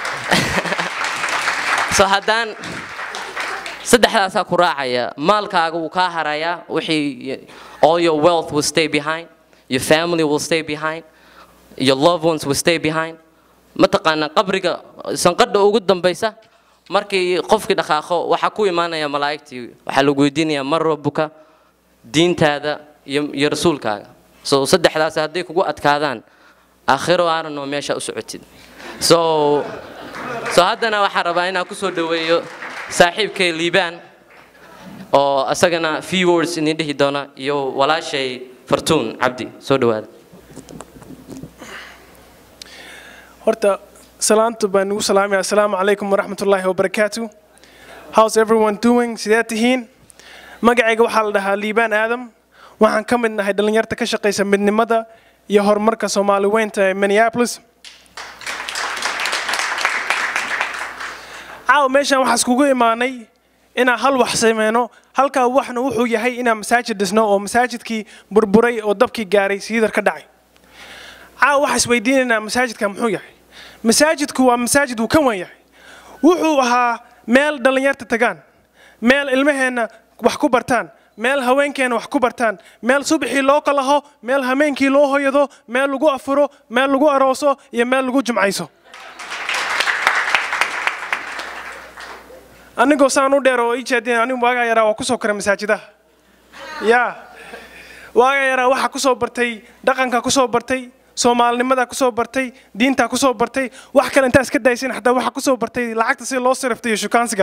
so haddaan saddexdaasaa ku raacaya maalkaaga wuu kaa harayaa wixii all your wealth will stay behind your family will stay behind your loved ones will stay behind mataqaanaa qabriga sanqadha ugu dambaysa markii qofkii dhaqaaqo waxaa ku imaanaya malaa'igtii waxaa lagu weydiinayaa mar rabbuka diintaada iyo iyo rasuulkaaga so saddexdaas hadday kugu adkaadaan aakhiro aaranoo meesha u socotid so so haddana waxaan rabaa inaan kusoo dhaweeyo saaxiibkay liibaan oo asagana few words idin dhihi doona iyo walaashay fartuun cabdi soo dhawaada horta salaanta baan nugu salaamaya assalaamu calaykum waraxmatullaahi wabarakaatu how's everyone doing sidee tihiin magacayga waxaa la dhahaa liibaan aadam waxaan ka mid nahay dhallinyarta ka shaqaysa midnimada iyo horumarka soomaali weynta ee minneapolis caawa meeshaan waxaa iskugu imaanay inaan hal wax sameyno halkaa waxna wuxuu yahay inaan masaajid dhisno oo masaajidkii burburay oo dabkii gaaray siidar ka dhacay caawa waxaa isweydiinaynaa masaajidka muxuu yahay masaajidku waa masaajid wuu ka wan yahay wuxuu ahaa meel dhallinyarta tagaan meel ilmaheenna wax ku bartaan meel haweenkeena wax ku bartaan meel subaxii loo kalaho meel hameenkii loo hoyado meel lagu afuro meel lagu arooso iyo meel lagu jumcayso anigoo saan u dheer oo ii jeedin anigu waagaa yaraa waa kusoo koray masaajidaha yaa waagaa yaraa waxaa kusoo bartay dhaqanka kusoo bartay soomaalinimada kusoo bartay diinta kusoo bartay wax kale intaa iska daysin xataa waxaa kusoo bartay lacagta si loo sirifta iyo shukaansiga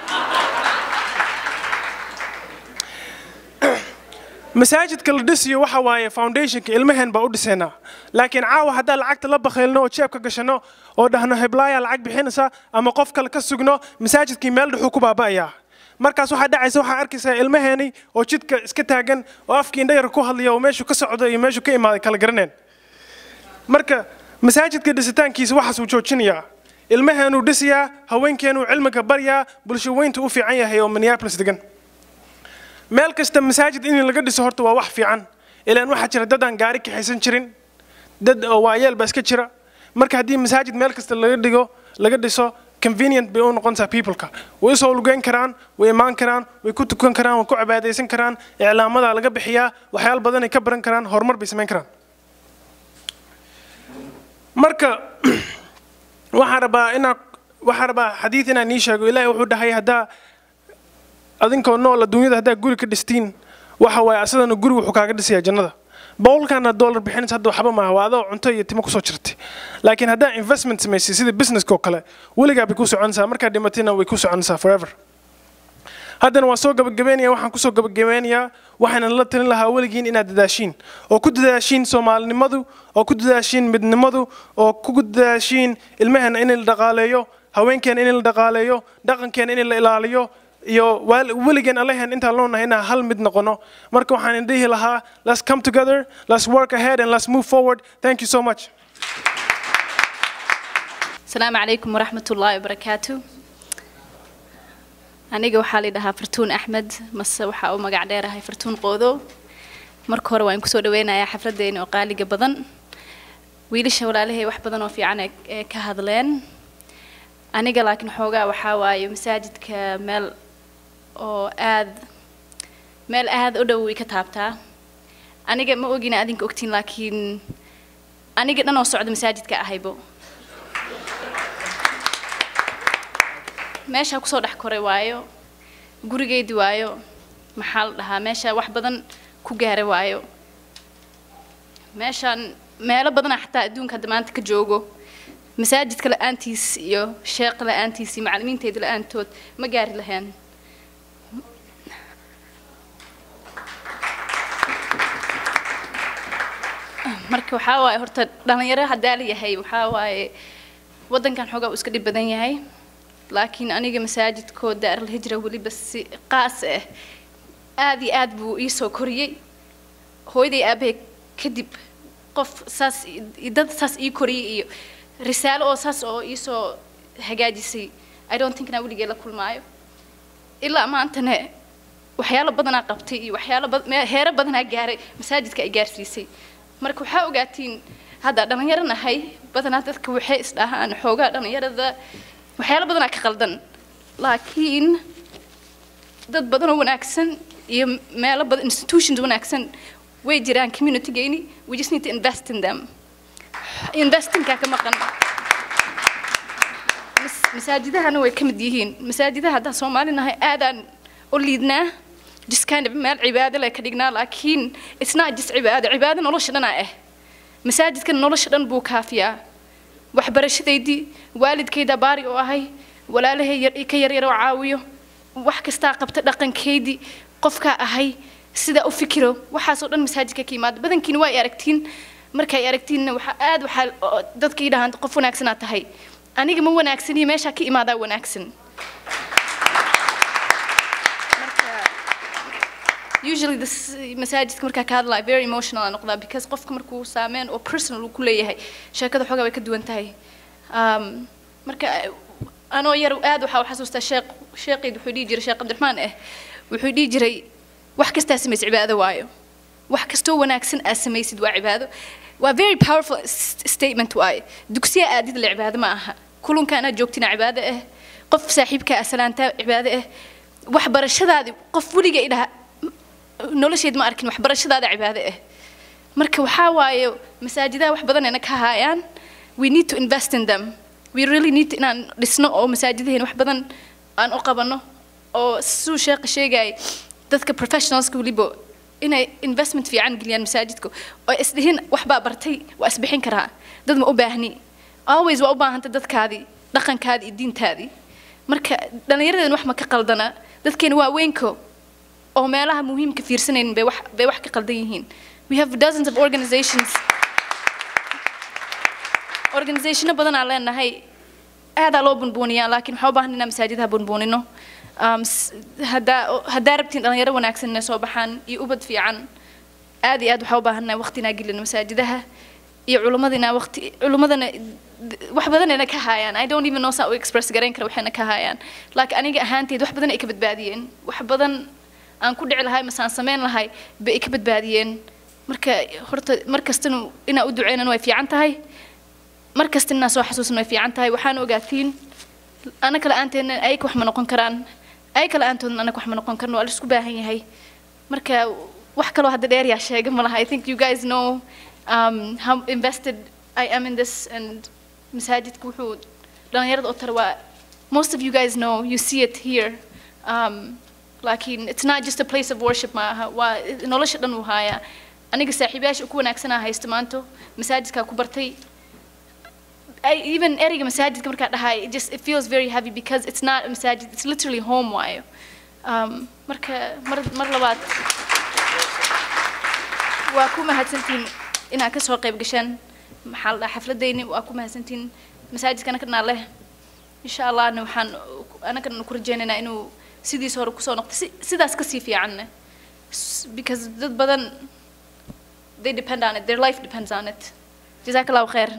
masaajidka la dhisiyo waxa waaye foundationka ilmaheen baa u dhisaynaa laakiin caawa haddaa lacagta la bakhaylno oo jeebka gashano oo dhahno heblaaya lacag bixinaysa ama qof kale ka sugno masaajidkii meel dhuxuu ku baaba'ayaa markaas waxaa dhacaysa waxaa arkaysaa ilmaheeni oo jidka iska taagan oo afkii indhayar ku hadlaya oo meeshuu ka socdo iyo meeshuu ka imaaday kala garaneen marka masaajidka dhisitaankiisa waxaasuu joojinayaa ilmaheenuu dhisayaa haweenkeenuu cilmiga baryaa bulsho weyntu u fiican yahay oo minneapolis degan meel kasta masaajid in laga dhiso horta waa wax fiican ilaan waxaa jira dad aan gaari kaxaysan jirin dad oo waayeel baa iska jira marka haddii masaajid meel kasta laga dhigo laga dhiso convenient bay u noqonaysaa peopleka way usoo lugeyn karaan way imaan karaan way ku tukan karaan way ku cibaadaysan karaan iclaamada laga bixiyaa waxyaalo badan ay ka baran karaan horumar bay samayn karaan marka waxaan rabaa inaa waxaan rabaa xadiid inaan ii sheego ilaahay wuxuu dhahay haddaa adinkoo nool adduunyada haddaa guri ka dhistiin waxa waaye asadana guri wuxuu kaaga dhisayaa jannada boqolkaana dollar bixinaysa hadda waxba maaha waa adoo cunto iyo timo kusoo jirtay laakiin haddaa investment samaysay sida businesska oo kale weligaa bay ku soconaysaa markaa dhimatayna way ku soconaysaa forever haddana waan soo gabagabeynaya waxaan kusoo gabagabeynayaa waxaanan la talin lahaa weligiin inaad dadaashiin oo ku dadaashiin soomaalinimadu oo ku dadaashiin midnimadu oo ku dadaashiin ilmaheena in la dhaqaaleeyo haweenkeena in la dhaqaaleeyo dhaqankeena in la ilaaliyo iyo weligeen allahan intaan loonahay inaan hal mid noqono marka waxaan dhihi lahaa let's come together let's work ahead and let's move forward thank you so much السلام عليكم ورحمة الله وبركاته aniga waxaa la dhahaa fartuun axmed mase waxaa u magac dheerahay fartuun qoodo marka hore waan kusoo dhaweynayaa xafladeena oo qaaliga badan wiilasha walaalahay wax badan oo fiican ee ka hadleen aniga laakiin xoogaa waxaa waaye masaajidka meel oo aad meel aad u dhow way ka taabtaa aniga ma ogina adinka ogtiin laakiin aniga dhan oo socda masaajidka ahaybo meeshaa kusoo dhex koray waayo gurigeydii waayo maxaa la dhahaa meesha wax badan ku gaaray waayo meeshaan meelo badanaa xataa adduunka hadda maanta ka joogo masaajidka la-aantiis iyo sheekh la-aantiis iyo macallimiinteeda la-aantood ma gaari lahayn marka waxaa waaye horta dhalinyaro haddaa la yahay waxaa waaye waddankan xoogaa uu iska dhib badan yahay laakiin aniga masaajidkoo daaralhijra weliba si qaas ah aad iyo aad buu ii soo koriyey hooyaday aabahay kadib qof saas dad saas ii koriyey iyo risaalo oo saas oo ii soo hagaajisay i don't think inaa weligee la kulmaayo ilaa maantana waxyaalo badanaa qabtay iyo waxyaalo heero badanaa gaaray masaajidka ay gaarsiisay marka waxaa ogaatiin hadda dhalinyaro nahay badanaa dadka waxay isdhahaan xoogaa dhalinyarada waxyaalo badanaa ka qaldan laakiin dad badanoo wanaagsan iyo meelo badan institutions wanaagsan way jiraan communitygeyni we just need to invest in them investingkaa ka maqan masaajidahana way ka mid yihiin masaajidaha haddaan soomaali nahay aadaan u liidnaa just kind of meel cibaado le ka dhignaa laakiin it's not just cibaado cibaado nolosha dhanaa ah masaajidkana nolosha dhan buu kaafiyaa waxbarashadaydii waalidkayda baari oo ahay walaalahay ka yaryar oo caawiyo wax kastaa qabta dhaqankaydii qofkaa ahay sidaa u fikiro waxaasoo dhan masaajidka ka yimaada badankiina waa ay aragtiin markay aragtiinna waxaa aad waxaa dadka ii dhahaan qof wanaagsanaa tahay aniga ma wanaagsaniyo meeshaa ka imaadaa wanaagsan usually this masaajidka markaa ka hadlaya very emotional aan noqdaa because qofka markuu saameyn oo personal uu ku leeyahay sheekada xoogaa way ka duwan tahay um, marka anoo yar aad waxaa u xasuustaa sheekh sheeqeyd wuxuu dhihi jiray sheekh cabdiraxmaan ah wuxuu dhihi jiray wax kastaa samaysid cibaado waayo wax kastoo wanaagsan aad samaysid waa cibaado waa very powerful statement waaye dugsiya aadid la cibaado ma aha kulunka anaad joogtina cibaado ah qof saaxiibka ah salaantaa cibaado ah waxbarashadaadi qof weliga idhaha nolosheed ma arkin waxbarashadaada cibaado ah marka waxaa waaye masaajidaha wax badanayna ka haayaan we need to invest in them we really need inaan dhisno oo masaajidaheen wax badan aan u qabano oo suu sheekha sheegay dadka professionalska weliba inay investment fiican geliyaan masaajidka oo isdhihin waxbaa bartay waa isbixin karaa dad ma u baahni always waa u baahanta dadkaadii dhaqankaadii iyo diintaadii marka dhallinyaradan wax ma ka qaldana dadkeena waa weynko oo meelaha muhiimka fiirsanaynin bay wax bay wax ka qaldan yihiin we have dozens of organizations organizationo badan aan leenahay aadaa loo bunbuuniyaa laakiin waxaa u baahan inaan masaajidaha bunbuunino um, haddaa haddaa rabtiin dhalinyaro wanaagsan inay soo baxaan iyo ubad fiican aad iyo aad waxaa u baahannahay waqti inaa gelino masaajidaha iyo culimmadina waqti culimmadana wax badan ayna ka haayaan i don't even know saa u express garayn kara waxayna ka haayaan laakiin aniga ahaanteed wax badan ay ka badbaadiyeen wax badan aan ku dhici lahay mase aan samayn lahay bay ay ka badbaadiyeen marka horta mar kastana inaa u duceynan way fiican tahay mar kasta inaa soo xasuusan way fiican tahay waxaan ogaatiin ana kale aanteena ayaka wax ma noqon karaan ay kale aantoodna anaga wax ma noqon karno waa la isku baahan yahay marka wax kaloo hadda dheer yaa sheega ma laha i think you guys know um, how invested i am in this and masaajidka wuxuu dhalinyarada oo tara waa most of you guys know you see it here um, laakiin it's not just a place of worship maaha waa nolosha dhan uu haayaa aniga saaxiibayaasha ku wanaagsanaa haysta maanto masaajidkaa ku bartay I, even ereyga masaajidka markaa dhahay it just it feels very heavy because it's not a masajid it's literally home waayo um, marka mar mar labaad waa ku mahadsantihiin inaad kasoo qayb gasheen maxaa la dhahaa xafladayni waa ku mahadsantihiin masaajidka anakana leh insha allahna waxaan anagana ku rajaynaynaa inuu sidiisa hore kusoo noqdo si sidaas kasii fiicanne S- because dad badan they depend on it their life depends on it jazaak allahu khayr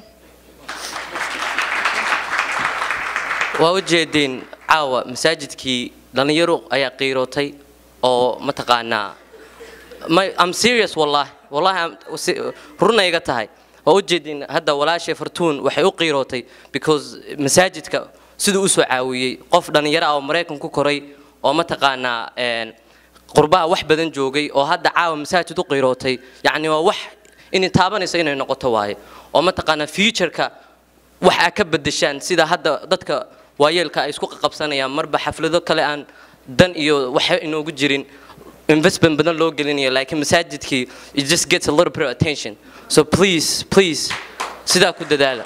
waa u jeedeen caawa masaajidkii dhallinyaro ayaa qiirootay oo mataqaanaa my I'm serious wallahi wallahi I'm- si- run iga tahay waa u jeedeen hadda walaashay fartuun waxay u qiirootay because masaajidka siduu usoo caawiyey qof dhallinyaro ah oo maraykan ku koray oo mataqaanaa een, qurbaha wax badan joogay oo hadda caawa masaajid u qiirootay yacni waa wax inay taabanayso inay noqoto waaye oo mataqaanaa futureka wax aa ka bedeshaan sida hadda dadka waayeelka ay isku qabsanayaan marba xaflado kale aan dan iyo wax inoogu jirin investment badan loo gelinayo laakiin masaajidkii it just gets a little bit of attention so please please sidaa ku dadaala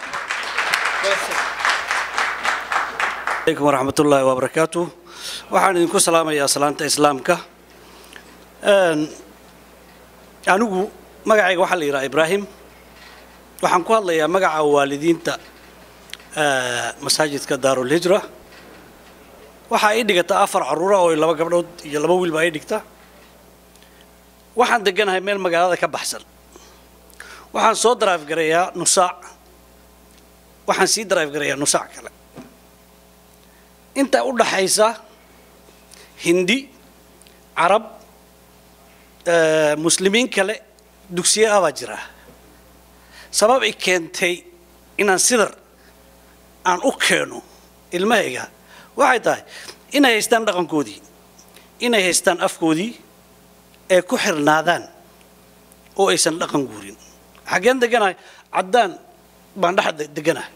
عليكم ورحمة الله وبركاته waxaan idinku salaamayaa salaanta islaamka Een, anigu magacayga waxaa la yidhaha ibraahim waxaan ku hadlayaa magaca waalidiinta eh, masaajidka daarulhijra waxaa ii dhigata afar caruura oo laba gabdhood iyo laba wiil baa ii dhigta waxaan deganahay meel magaalada ka baxsan waxaan soo drive gareeyaa nusaac waxaan sii drive gareeyaa nusaac kale inta u dhaxaysa hindi carab eh, muslimiin kale dugsiye ah baa jira sabab i keentay inaan sidar aan u keeno ilmahayga waxay tahay inay haystaan dhaqankoodii inay haystaan afkoodii ee ku xirnaadaan oo aysan dhaqan guurin xaggeen deganahay caddaan baan dhex de- deganahay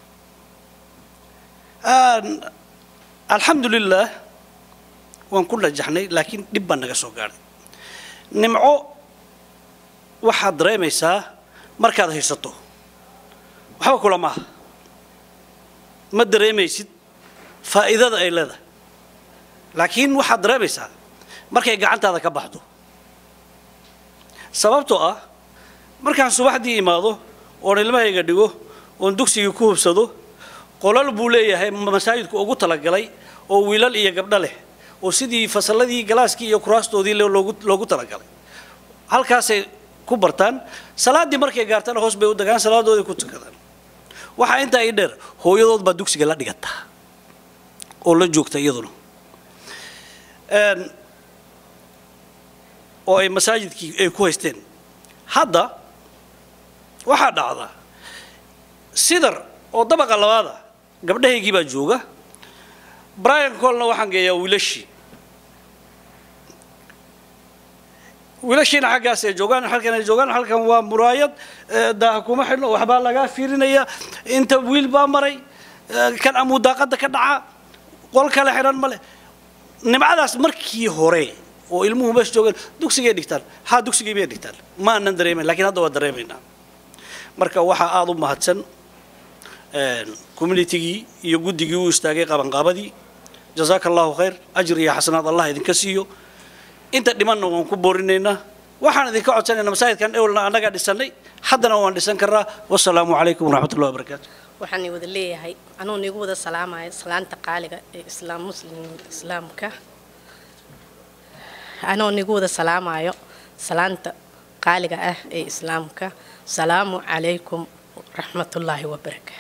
Aan- alxamdulilaah waan ku najaxnay laakiin dhib baa naga soo gaadhay nimco waxaad dareemaysaa markaad haysato waxba kula maaha ma dareemaysid faa'iidada ay leedahay laakiin waxaad dareemaysaa markay gacantaada ka baxdo sababtoo ah markaan subaxdii imaado oon ilmahayga dhigo oon dugsigii ku hubsado qolal buu leeyahay masaajidku ugu talagalay oo wiilal iyo gabdho leh oo sidii fasalladii galaaskii iyo kuraastoodii le- loogu loogu talagalay halkaasay ku bartaan salaaddii markay gaartana hoos bay u dagaan salaadoodii ku tukadaan waxaa intaa ii dheer hooyadood baa dugsiga la dhigataa oo la joogta iyaduna Een, oo ay masaajidkii ay ku haysteen hadda waxaa dhacda sidar oo dabaqa labaada gabdhahaygii baa jooga brian colna waxaan geeyaa wiilashii wiilashiina xaggaas ay joogaan halkan ay joogaan halkan waa muraayad eh, daaha kuma xidhno waxbaa lagaa fiirinaya inta wiil baa maray eh, kan amuu daaqada ka dhaca qol kale xidhan male nimcadaas markii hore oo ilmuhu meesha joogaan dugsigay dhigtaan haa dugsigay bay dhigtaan ma aanan dareemayn laakiin hadda waa dareemaynaa marka waxaa aada u mahadsan communitigii iyo guddigii u istaagay qabanqaabadii jazaaka allahu khayr ajir iyo xasanaad allah idinka siiyo inta dhimanna waan ku boorinaynaa waxaan idinka codsanaynaa masaajidkan ewlna annagaa dhisannay haddana waan dhisan karnaa wasalaamu calaykum waraxmatullahi wabarakaatu waxaan i wada leeyahay anuu nigu wada salaamaya salaanta qaaliga ee islaam muslim islaamka anoo nigu wada salaamayo salaanta qaaliga ah ee islaamka salaamu calaykum raxmatullaahi wabarakaatu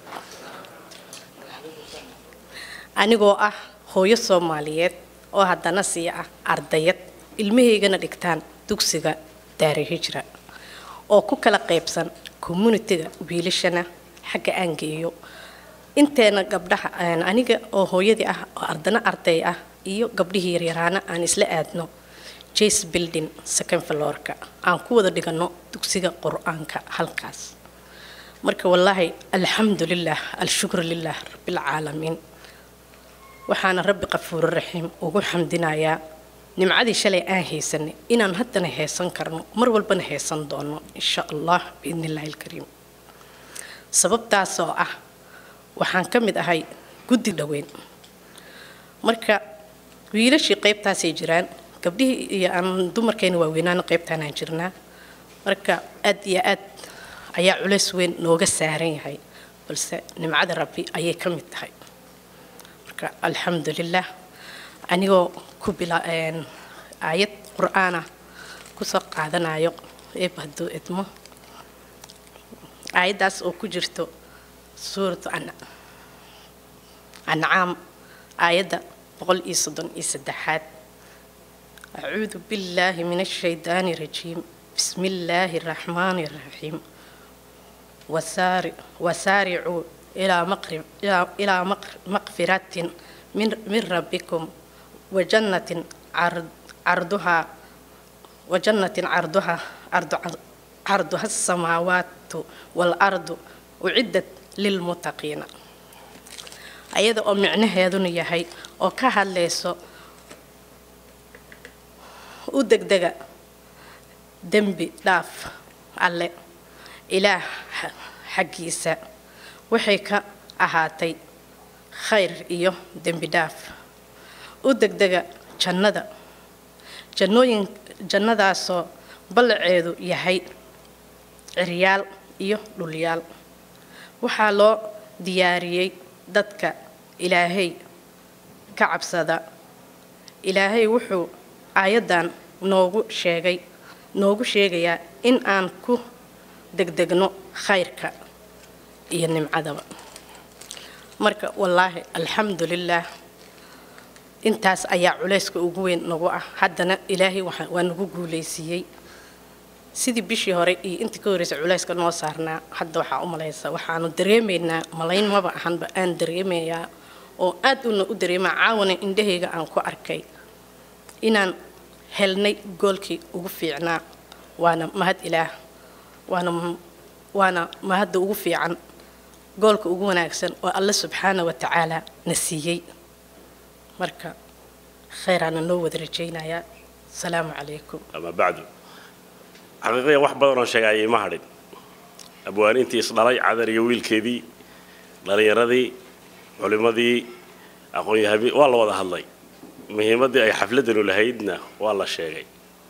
anigoo ah hooyo soomaaliyeed oo haddana sii ah ardayad ilmahaygana dhigtaan dugsiga daari hijra oo ku kala qaybsan communitiga wiilashana xagga aan geeyo inteena gabdhaha een, aniga oo hooyadii ah oo ardana arday ah iyo gabdhihii yaryaraana aan isla aadno jace building second floorka aan ku wada dhigano dugsiga qur-aanka halkaas marka wallaahi alxamdulilah alshukru lilah rabbilcaalamiin waxaana rabbi qafuuro raxiim ugu xamdinayaa nimcadii shalay aan haysanay inaan haddana haysan karno mar walbana haysan doono insha allah biidni illaahi alkariim sababtaas oo ah waxaan ka mid ahay guddi dhoweyn marka wiilashii qaybtaasay jiraan gabdhihii iyo aan dumarkeena waaweynaana qaybtaanaan jirnaa marka aad iyo aad ayaa culays weyn nooga saaran yahay balse nimcada rabbi ayay ka mid tahay marka alxamdulilah anigoo ku bila een, aayad qur-aana kusoo qaadanayo eeb hadduu idmo aayaddaas oo ku jirto suuratu An- ancaam aayadda boqol iyo soddon iyo saddexaad acuudu billaahi min ashaydaani rajiim bismi illaahi araxmaani araxiim wasaari- wasaaricuu ilaa maqrib ilaa ilaa maq- maqfiratin min min rabbikum wajannatin card- carduhaa wajannatin carduhaa ardu carduha asamaawaatu waalardu uciddat lilmuttaqiina ayada oo micnaheeduna yahay oo ka hadlayso u degdega dembi dhaaf alle ilaah xa- xaggiisa waxay ka ahaatay khayr iyo dembi dhaaf u degdega jannada jannooyin jannadaasoo ballaceedu yahay ciryaal iyo dhulyaal waxaa loo diyaariyey dadka ilaahay ka cabsada ilaahay wuxuu aayaddan noogu sheegay noogu sheegayaa in aan ku degdegno khayrka iyo nimcadaba marka wallaahi alxamdulilaah intaas ayaa culayska ugu weyn nagu ah haddana ilaahay waxa- waa nagu guulaysiiyey sidii bishii hore iyo intii ka horreysay culayska noo saarnaa hadda waxaa u malaysa waxaanu dareemaynaa malayn maba ahanba aan dareemayaa oo aad una u dareemaa caawana indhahayga aan ku arkay inaan helnay goolkii ugu fiicnaa waana mahad ilaah waana waana mahadda ugu fiican goolka ugu wanaagsan oo alle subxaana wa tacaala na siiyey marka khayraana noo wada rajaynayaa asalaamu calaykum ama bacdu xaqiiqiyan wax badan oo sheegayay ma hadhin abwaaniintii isdhalay cadar iyo wiilkeedii dhallinyaradii culimmadii aqoon-yahabi waa la wada hadlay muhiimaddii ay xafladanu lahaydna waa la sheegay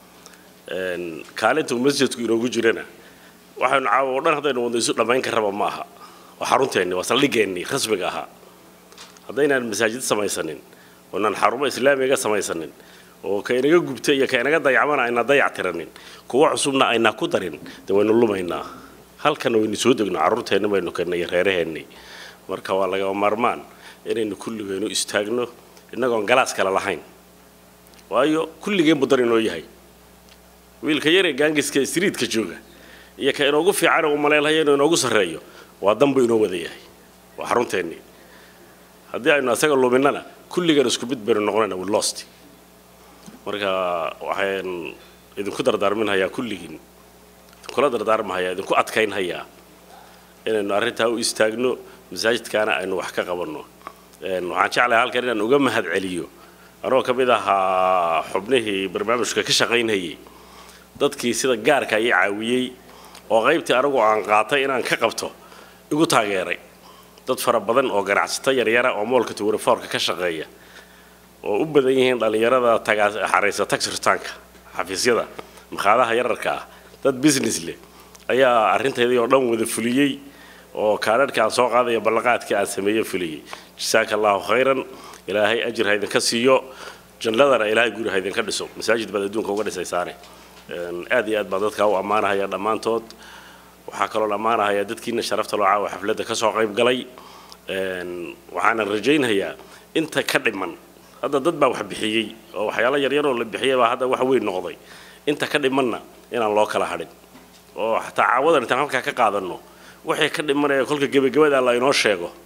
Een, kaalinta uu masjidku inoogu jirana waxaynu caawa oo dhan haddaynu wadno isu dhammayn karraba ma aha waa xarunteennii waa saldhigeennii rasmiga ahaa haddaynaan masaajid samaysanin oonaan xarumo islaamiga samaysanin oo ka inaga gubta iyo ka inaga dayacmana ayna dayac tiranin kuwa cusubna ayna ku darin dee waynu lumaynaa halkana waynu soo degno carruurteenni baynu kennay iyo reeraheennii marka waa lagama maarmaan inaynu kulligaynu istaagno innagoon galaas kale lahayn waayo kulligeen buu dar inoo yahay wiilka yaree gaangiska ee streetka jooga iyo ka inoogu fiican uu maleelhayo inuu inoogu sarreeyo waa danbu inoo wada yahay waa xarunteennii haddii aynu asaga luminnana kulligeen isku mid baynu noqonayna we lost marka waxaan idinku dardaarminhayaa kulligiin idinkula dardaarmahayaa idinku adkaynhayaa inaynu arrintaa u istaagno masaajidkaana aynu wax ka qabanno Een, waxaan jeclahay halkan inaan uga mahad celiyo anoo ka mid ahaa xubnihii barnaamijka ka shaqaynhayay dadkii sida gaarka ii caawiyey oo qaybtii anigu aan qaatay inaan ka qabto igu taageeray dad fara badan oo ganacsato yaryara oo moolka tuwarafoorka ka shaqeeya oo u badan yihiin dhallinyarada tagaa xaraysa tax ritaanka xafiisyada makhaadaha yararka ah dad business leh ayaa arrintaydii oo dhan wada fuliyey oo kaadhadhka aan soo qaadaya ballanqaadkii aan sameeye fuliyey jasaaka allahu khayran ilaahay ajir ha idinka siiyo jannadana ilaahay guri ha idinka dhiso masaajid baad adduunka uga dhisaysaane Een, aad iyo aad baan dadkaa u ammaanahaya dhammaantood waxaa kaloo ammaanahaya dadkiina sharafta loo caawa xafladda ka soo qayb galay Een, waxaanan rajaynhayaa inta ka dhiman hadda dad baa wax bixiyey oo waxyaalo yaryaroo la bixiyay baa hadda wax weyn noqday inta ka dhimanna inaan loo kala hadhin oo xataa caawadan intaan halkaa ka qaadanno waxay ka dhimanaya kolka gebagabada la inoo sheego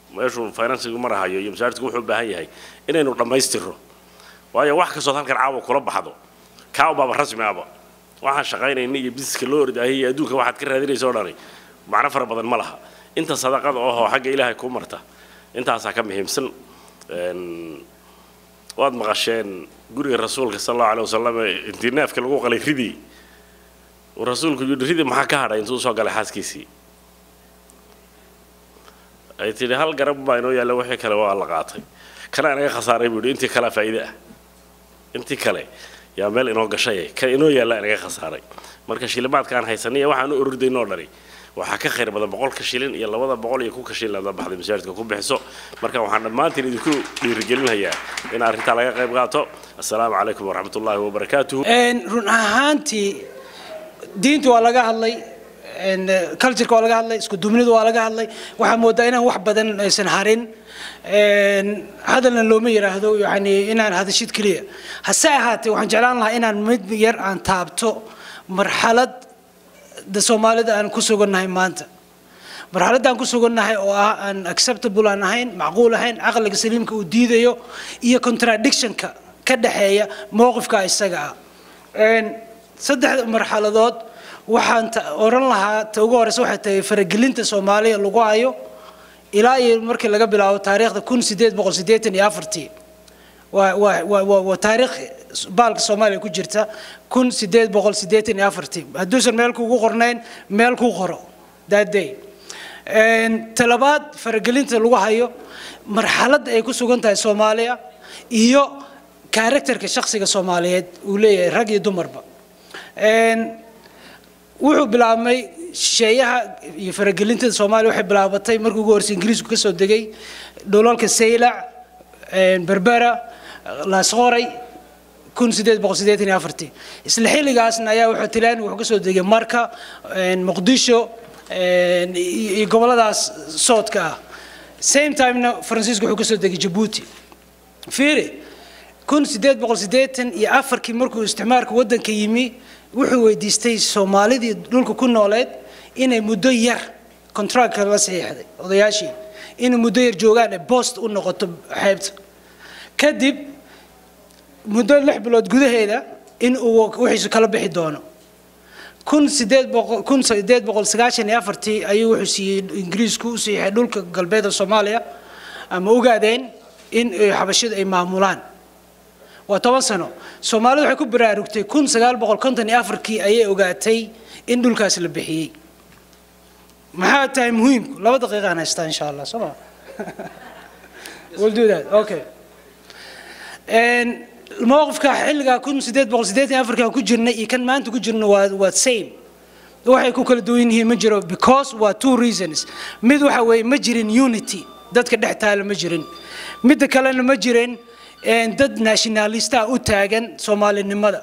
meeshuu finansigu marahayo iyo masaajidku wuxuu u baahan yahay inaynu dhammaystirro waayo wax kastood halkan caawa kula baxdo kaa ubaaba rasmi aba waxaan shaqaynayna iyo bisiska loo ordaahay iyo adduunka waxaad ka raadinaysa oo dhani macno fara badan ma laha inta sadaqada ohoo xagga ilaahay kuu marta intaasaa ka muhiimsan waad maqasheen guriga rasuulka sal allahu alay wasalam intii neefka lagu qalay ridii uu rasuulku yidhi ridi maxaa ka hadhay intuu soo galay xaaskiisii ay tidhi hal garab baa inoo yaalla wixii kale waa la qaatay kana inaga khasaaray buu yidhi intii kalea faa'iide ah intii kale yaa meel inoo gashay kan inoo yaalla inaga khasaaray marka shilimaadka aan haysanay iyo waxaan u orordaynoo dhani waxaa ka khayr badan boqolka shilin iyo labada boqol iyo kunka shilin aad baxday masaajidka ku bixiso marka waxaan dhammaantiin idinku dhiirigelinayaa in arrintaa laga qayb qaato assalaamu calaykum waraxmatullaahi wabarakaatuhu run ahaantii diinta waa laga hadlay cultureka waa laga hadlay isku duubnidu waa laga hadlay waxaa moodaa inaan wax badan aysan harin hadalna looma yidhaahdo yani inaan hadashid keliya hase ahaatee waxaan jeclaan lahaa inaan mid yar aan taabto marxalad da soomaalida aan ku sugannahay maanta marxaladda aan ku sugannahay oo ah aan acceptable aan ahayn macquul ahayn caqliga saliimka uu diidayo iyo contradictionka ka dhexeeya mowqifka isaga ah saddexda marxaladood waxaan oran lahaa ta ugu horeysa waxay tahay faragelinta soomaaliya lagu hayo ilaa iyo markii laga bilaabo taariikhda kun sideed boqol siddeetan iyo afartii waa waa waa waa taariikh baalka soomaaliya ku jirta kun sideed boqol siddeetan iyo afartii hadduusan meel kugu qornayn meel ku qoro that day talabaad faragelinta lagu hayo marxaladda ay ku sugan tahay soomaaliya iyo karakterka shakhsiga soomaaliyeed uu leeyahay rag iyo dumarba wuxuu bilaabmay shisheeyaha iyo faragelintada soomaaliya waxay bilaabatay markii ugu horreysay ingiriisku kasoo degay dhulalka saylac berbera laasqoray kun sideed boqol siddeetan iyo afartii isla xilligaasna ayaa wuxuu tilaani wuxuu kasoo degay marka muqdisho iyo goboladaas soodka ah same timena faransiisku wuxuu kasoo degay jabuuti fiiri kun sideed boqol siddeetan iyo afarkii markuu isticmaalka waddanka yimi wuxuu weydiistay soomaalidii dhulka ku nooleed inay muddo yar contractka la saxiixday odayaashii inay muddo yar joogaan ee boost u noqoto xeebta kadib muddo lix bilood gudaheeda in uu wixiisu kala bixi doono kun sideed boqol kun sideed boqol sagaashan iyo afartii ayuu wuxuu siiyey ingiriisku u siixay dhulka galbeedka soomaaliya ama ogaadeen in xabashidu ay maamulaan waa toban sano soomaalidu waxay ku baraarugtay kun sagaal boqol konton iyo afarkii ayay ogaatay in dhulkaas la bixiyey maxaa tahay muhiimku laba daqiiqaan haystaa insha allah soo ma we'll do that okay mowqifka xilligaa kun sideed boqol siddeetan iyo afarkii aan ku jirnay iyo kan maanta ku jirno waa waa same waxay ku kala duwan yihiin ma jiro because waa two reasons mid waxa weeye ma jirin unity dadka dhex taala ma jirin midda kalena ma jirin dad nationalista u taagan soomaalinimada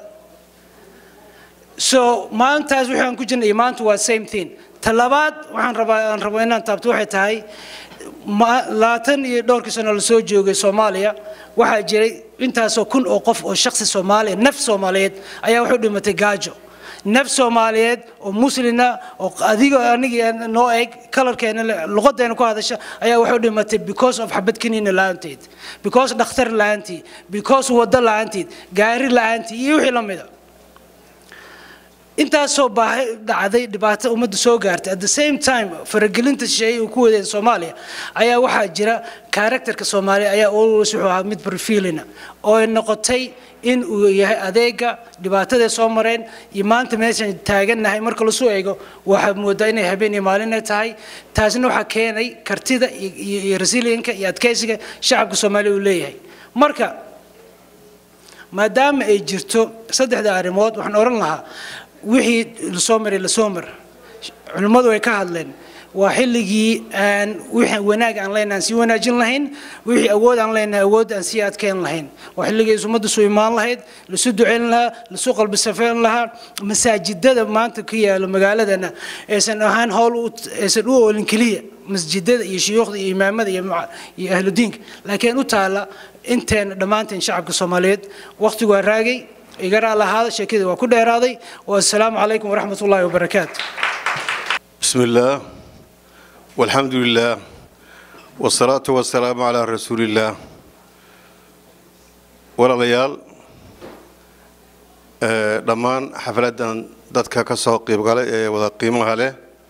so maantaas waxaan ku jirnay maanta waa same thing talabaad waxaan rabaa aan rabo inaan taabto waxay tahay labaatan iyo dhowrkii sano lasoo joogay soomaaliya waxaa jiray intaasoo kun oo qof oo shaksi soomaaliya naf soomaaliyeed ayaa wuxuu dhimatay gaajo naf soomaaliyeed oo muslina oo adiga anigii noo eg kalarkeena luqadeena ku hadasha ayaa wuxuu dhimatay because of xabad kaniina la-aanteed because dhakhtar la-aantii because waddo la-aanteed gaari la-aantii iyo wixii la mida intaasoo baahi dhacday dhibaato ummadda soo gaartay at the same time faragelinta shisheeye uu ku wadeen soomaaliya ayaa waxaa jira karakterka soomaaliya ayaa always wuxuu ahaa mid barfiilina oo ay noqotay in uu yahay adeega dhibaatadae soo mareen iyo maanta meeshaan taagannahay marka lasu eego waxaad moodaa inay habeen iyo maalinay tahay taasna waxaa keenay kartida iyo resilienka iyo adkeysiga shacabka soomaaliya uu leeyahay marka maadaama ay jirto saddexda arrimood waxaan odhan lahaa wixii lasoo maray lasoo mar culimmadu way ka hadleen waa xilligii aan wixii wanaag aan leenahay aan sii wanaajin lahayn wixii awood aan leenahay awood aan sii adkeyn lahayn waa xilligii ummadda soo imaan lahayd lasu duceyn lahaa lasu qalbi safeyn lahaa masaajidada maanta ka yaala magaaladana aysan ahaan howl aysan u oolin keliya masjidada iyo shuyuukhda iyo imaamada iyo iyo ahludiinka laakiin u taala inteena dhammaanteen shacabka soomaaliyeed waqtigu waa raagay igaraa lahaada sheekadii waa ku dheeraaday wassalaamu calaykum waraxmat ullaahi wabarakaatu بسم الله والحمد لله والصلاة والسلام على رسول الله walaalayaal ee, dhammaan xafladan dadka ka soo qiibgalay ee wada qiimaha leh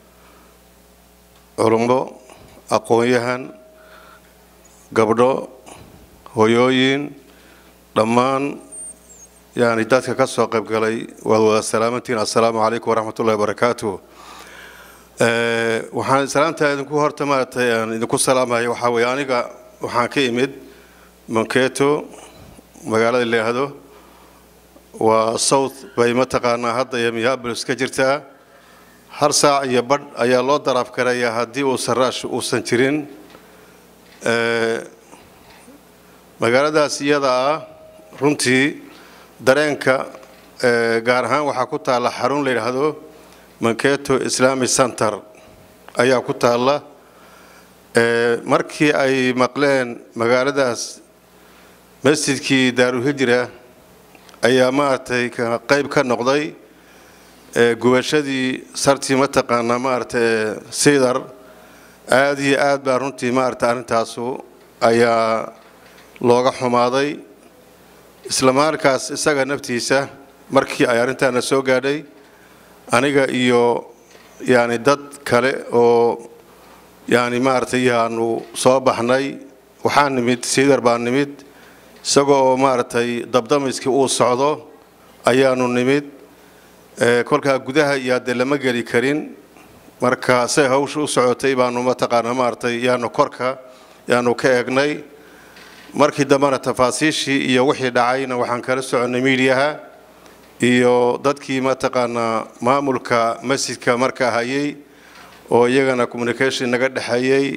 culummo aqoon-yahan gabdho hoyooyin dhammaan yani dadka ka soo qaybgalay waad wada salaamantihiin assalaamu calaykum waraxmat ullahi wabarakaatuh Ee, waxaan salaamtaa idinku horta maaragtay aan idinku salaamaya waxaa weeye aniga waxaan ka imid manketo magaalada la yidhaahdo waa south bay mataqaanaa hadda iyo minneapolis ka jirtaa hal saac iyo badh ayaa loo daraaf karayaa haddii uusan raash uusan jirin Ee, magaaladaas iyada ah runtii dareenka ee, gaar ahaan waxaa ku taalla xarun la yidhaahdo manketo islamic center ayaa ku taalla Ee, markii ay maqleen magaaladaas masjidkii daaruhijra ayaa maaragtay ka- qayb ka noqday ee, gubashadii sartii mataqaanaa maaragtay ee, sidar aad iyo aad baa runtii maaragtay arrintaasu ayaa looga xumaaday isla markaas isaga naftiisa markii ay arrintaana soo gaadhay aniga iyo yani dad kale oo yani maaragtay yaanu soo baxnay waxaa nimid sidar baa nimid isagoo oo maaragtay dabdamiskii uu socdo ayaanu nimid Ee, kolkaa gudaha iyo hadee lama geli karin marka say hawsha u socotay baanu mataqaanaa maaragtay yaanu korka yaanu ka eegnay markii dambena tafaasiishii iyo wixii dhacayna waxaan kala soconnay miidiyaha iyo dadkii mataqaanaa maamulka masjidka markaa hayay oo iyagana communication naga dhexeeyey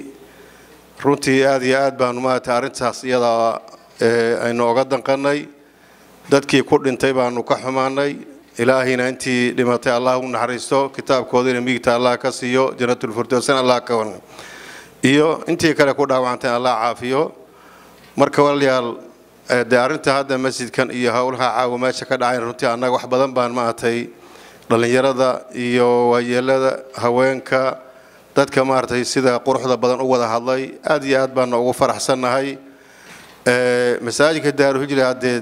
runtii aad iyo aad baanu maaragtay arrintaas iyada ee, aynu oga danqanay dadkii ku dhintay baanu ka xumaanay ilaahayna intii dhimatay allah u naxariisto kitaabkoodina miigta allah ka siiyo janatulfirdowsna allah ka wan iyo intii kale ku dhaawacantay allah caafiyo marka walaalayaal ee, dee arrinta hadda masjidkan iyo howlaha caawa meesha ka dhacayn runtii annaga wax badan baan maaragtay dhallinyarada iyo waayeelada haweenka dadka maaragtay sida quruxda badan u wada hadlay aad iyo aad baana ugu faraxsannahay Ee, masaajidka daaruhijra haddee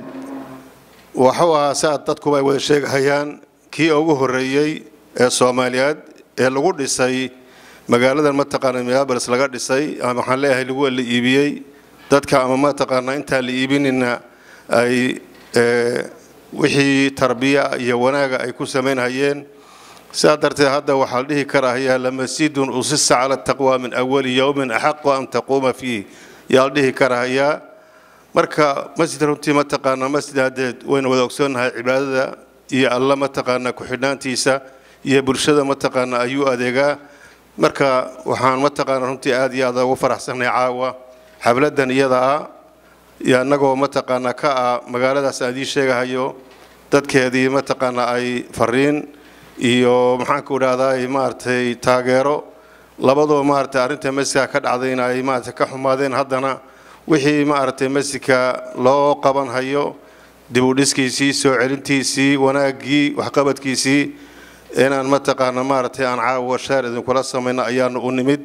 waxuu ahaa saad dadkuba ay wada sheegahayaan kii ugu horreeyey ee soomaaliyeed ee lagu dhisay magaaladan mataqaana minneapolis laga dhisay ama waxaan leeyahay lagu la iibiyey dadka ama mataqaana intaan la iibinina ay ee, wixii tarbiya iyo wanaaga ay ku samaynhayeen sidaa darteed hadda waxaa la dhihi karahayaa lamasjidun usisa cala taqwa min awali yowmin axaqu an taquuma fiih yaa la dhihi karahayaa marka masjid runtii mataqaanaa masjid haddeed waynu wada ogsoonnahay cibaadada iyo alla mataqaanaa ku-xidhnaantiisa iyo bulshada mataqaanaa ayuu adeegaa marka waxaan mataqaanaa runtii aad iyo aad ugu faraxsannahay caawa xafladan iyada ah iyo annagoo mataqaanaa ka ah magaaladaas aan idiin sheegahayo dadkeedii mataqaanaa ay fariin iyo maxaanku idhahdaa maaragtay taageero labadoo maaragtay arrinta masjidka ka dhacdayna ay maaragtay ka xumaadeen haddana wixii maaragtay masjidka loo qaban hayo dib u dhiskiisii soo celintiisii wanaaggii waxqabadkiisii inaan mataqaana maaragtay aan caawa shaar idinkula samayno ayaanu u nimid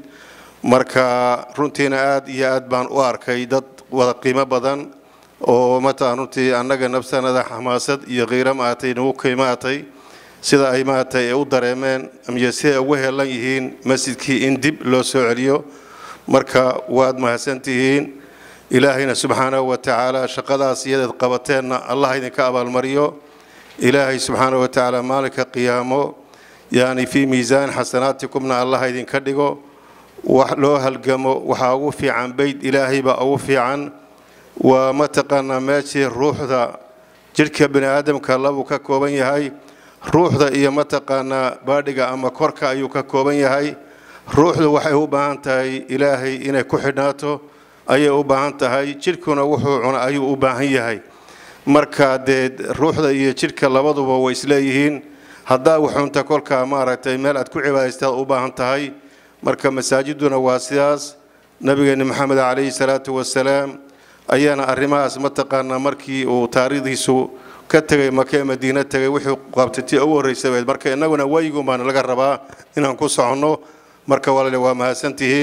marka runtiina aad iyo aad baan u arkay dad wada qiimo badan oo mataqaan runtii annaga nafsanada xamaasad iyo qiiro maaragtay nagu qiimaatay sida ay maaragtay ay u dareemeen iyo siday ugu helan yihiin masjidkii in dib loo soo celiyo marka waad mahadsantihiin ilaahayna subxaanahu wa tacaala shaqadaas iyadeed qabateenna allah idinka abaalmariyo ilaahay subxaanahu wa tacaala maalinka qiyaamo yani fii miisaan xasanaatikumna allah idinka dhigo wax loo halgamo waxaa ugu fiican beyd ilaahay baa ugu fiican waa mataqaanaa meeshii ruuxda jidhka bini aadamka labuu ka kooban yahay ruuxda iyo mataqaanaa baadhiga ama korka ayuu ka kooban yahay ruuxdu waxay u baahan tahay ilaahay inay ku xidhnaato ayay u baahan tahay jidhkuna wuxuu cuna ayuu u baahan yahay marka dee ruuxda iyo jidhka labaduba way isleeyihiin haddaa wuxuunta kolkaa maaragtay meel aad ku cibaadaystaad u baahan tahay marka masaajiduna waa sidaas nabigeeni maxamed calayhi salaatu wasalaam ayaana arrimahaas mataqaanaa markii uu taariikhdiisu ka tegay makee madiina tegay wuxuu qabtay tii ugu horreysay weyd marka innaguna wayiguun baana laga rabaa inaan ku soconno marka walaale waa mahadsantihiin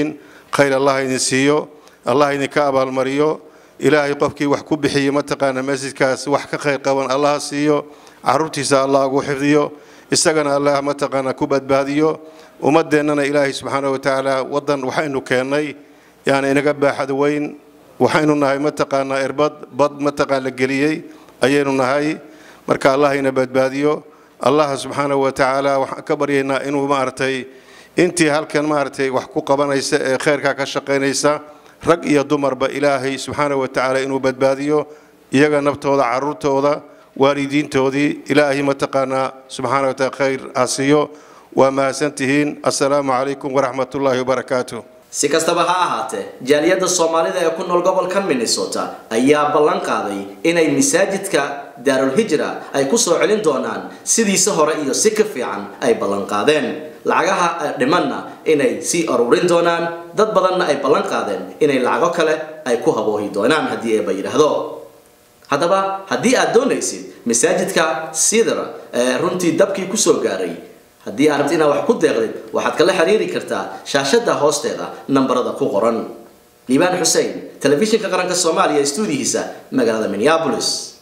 khayr allah idin siiyo allah idinka abaalmariyo ilaahay qofkii wax ku bixiyey mataqaana masjidkaas wax ka khayr qaban allah siiyo caruurtiisa allah ugu xifdiyo isagana allah mataqaana ku badbaadiyo ummadeennana ilaahay subxaana watacaala wadan waxaynu keennay yani inaga baaxad weyn waxaynu nahay mataqaanaa irbad bad mataqaan la geliyey ayaynu nahay marka allah ina badbaadiyo allah subxaana watacaala waxaan ka baryaynaa inuu maaragtay intii halkan maaragtay wax ku qabanaysa ee khayrkaa ka shaqaynaysa rag iyo dumarba ilaahay subxaana watacaala inuu badbaadiyo iyaga naftooda caruurtooda waalidiintoodii ilaahay mataqaanaa subxaana wataala khayr ha siiyo waa mahadsantihiin assalaamu calaykum waraxmatullaahi wabarakaatu si kastaba ha ahaatee jaaliyadda soomaalida ee ku nool gobolka minnesota ayaa ballan qaaday inay masaajidka daarul hijra ay ku soo celin doonaan sidiisa hore iyo si ka fiican ay ballan qaadeen lacagaha dhimanna inay sii aruurin doonaan dad badanna ay ballan qaadeen inay lacago kale ay ku haboohi doonaan haddii eeba yidhaahdo haddaba haddii aad doonaysid masaajidka sidra ee runtii dabkii kusoo gaaray haddii aad rabti inaad wax ku deeqdid waxaad kala xiriiri kartaa shaashada hoosteeda nambarada ku qoran liibaan xuseen telefishinka qaranka soomaaliya stuudihiisa magaalada minneapolis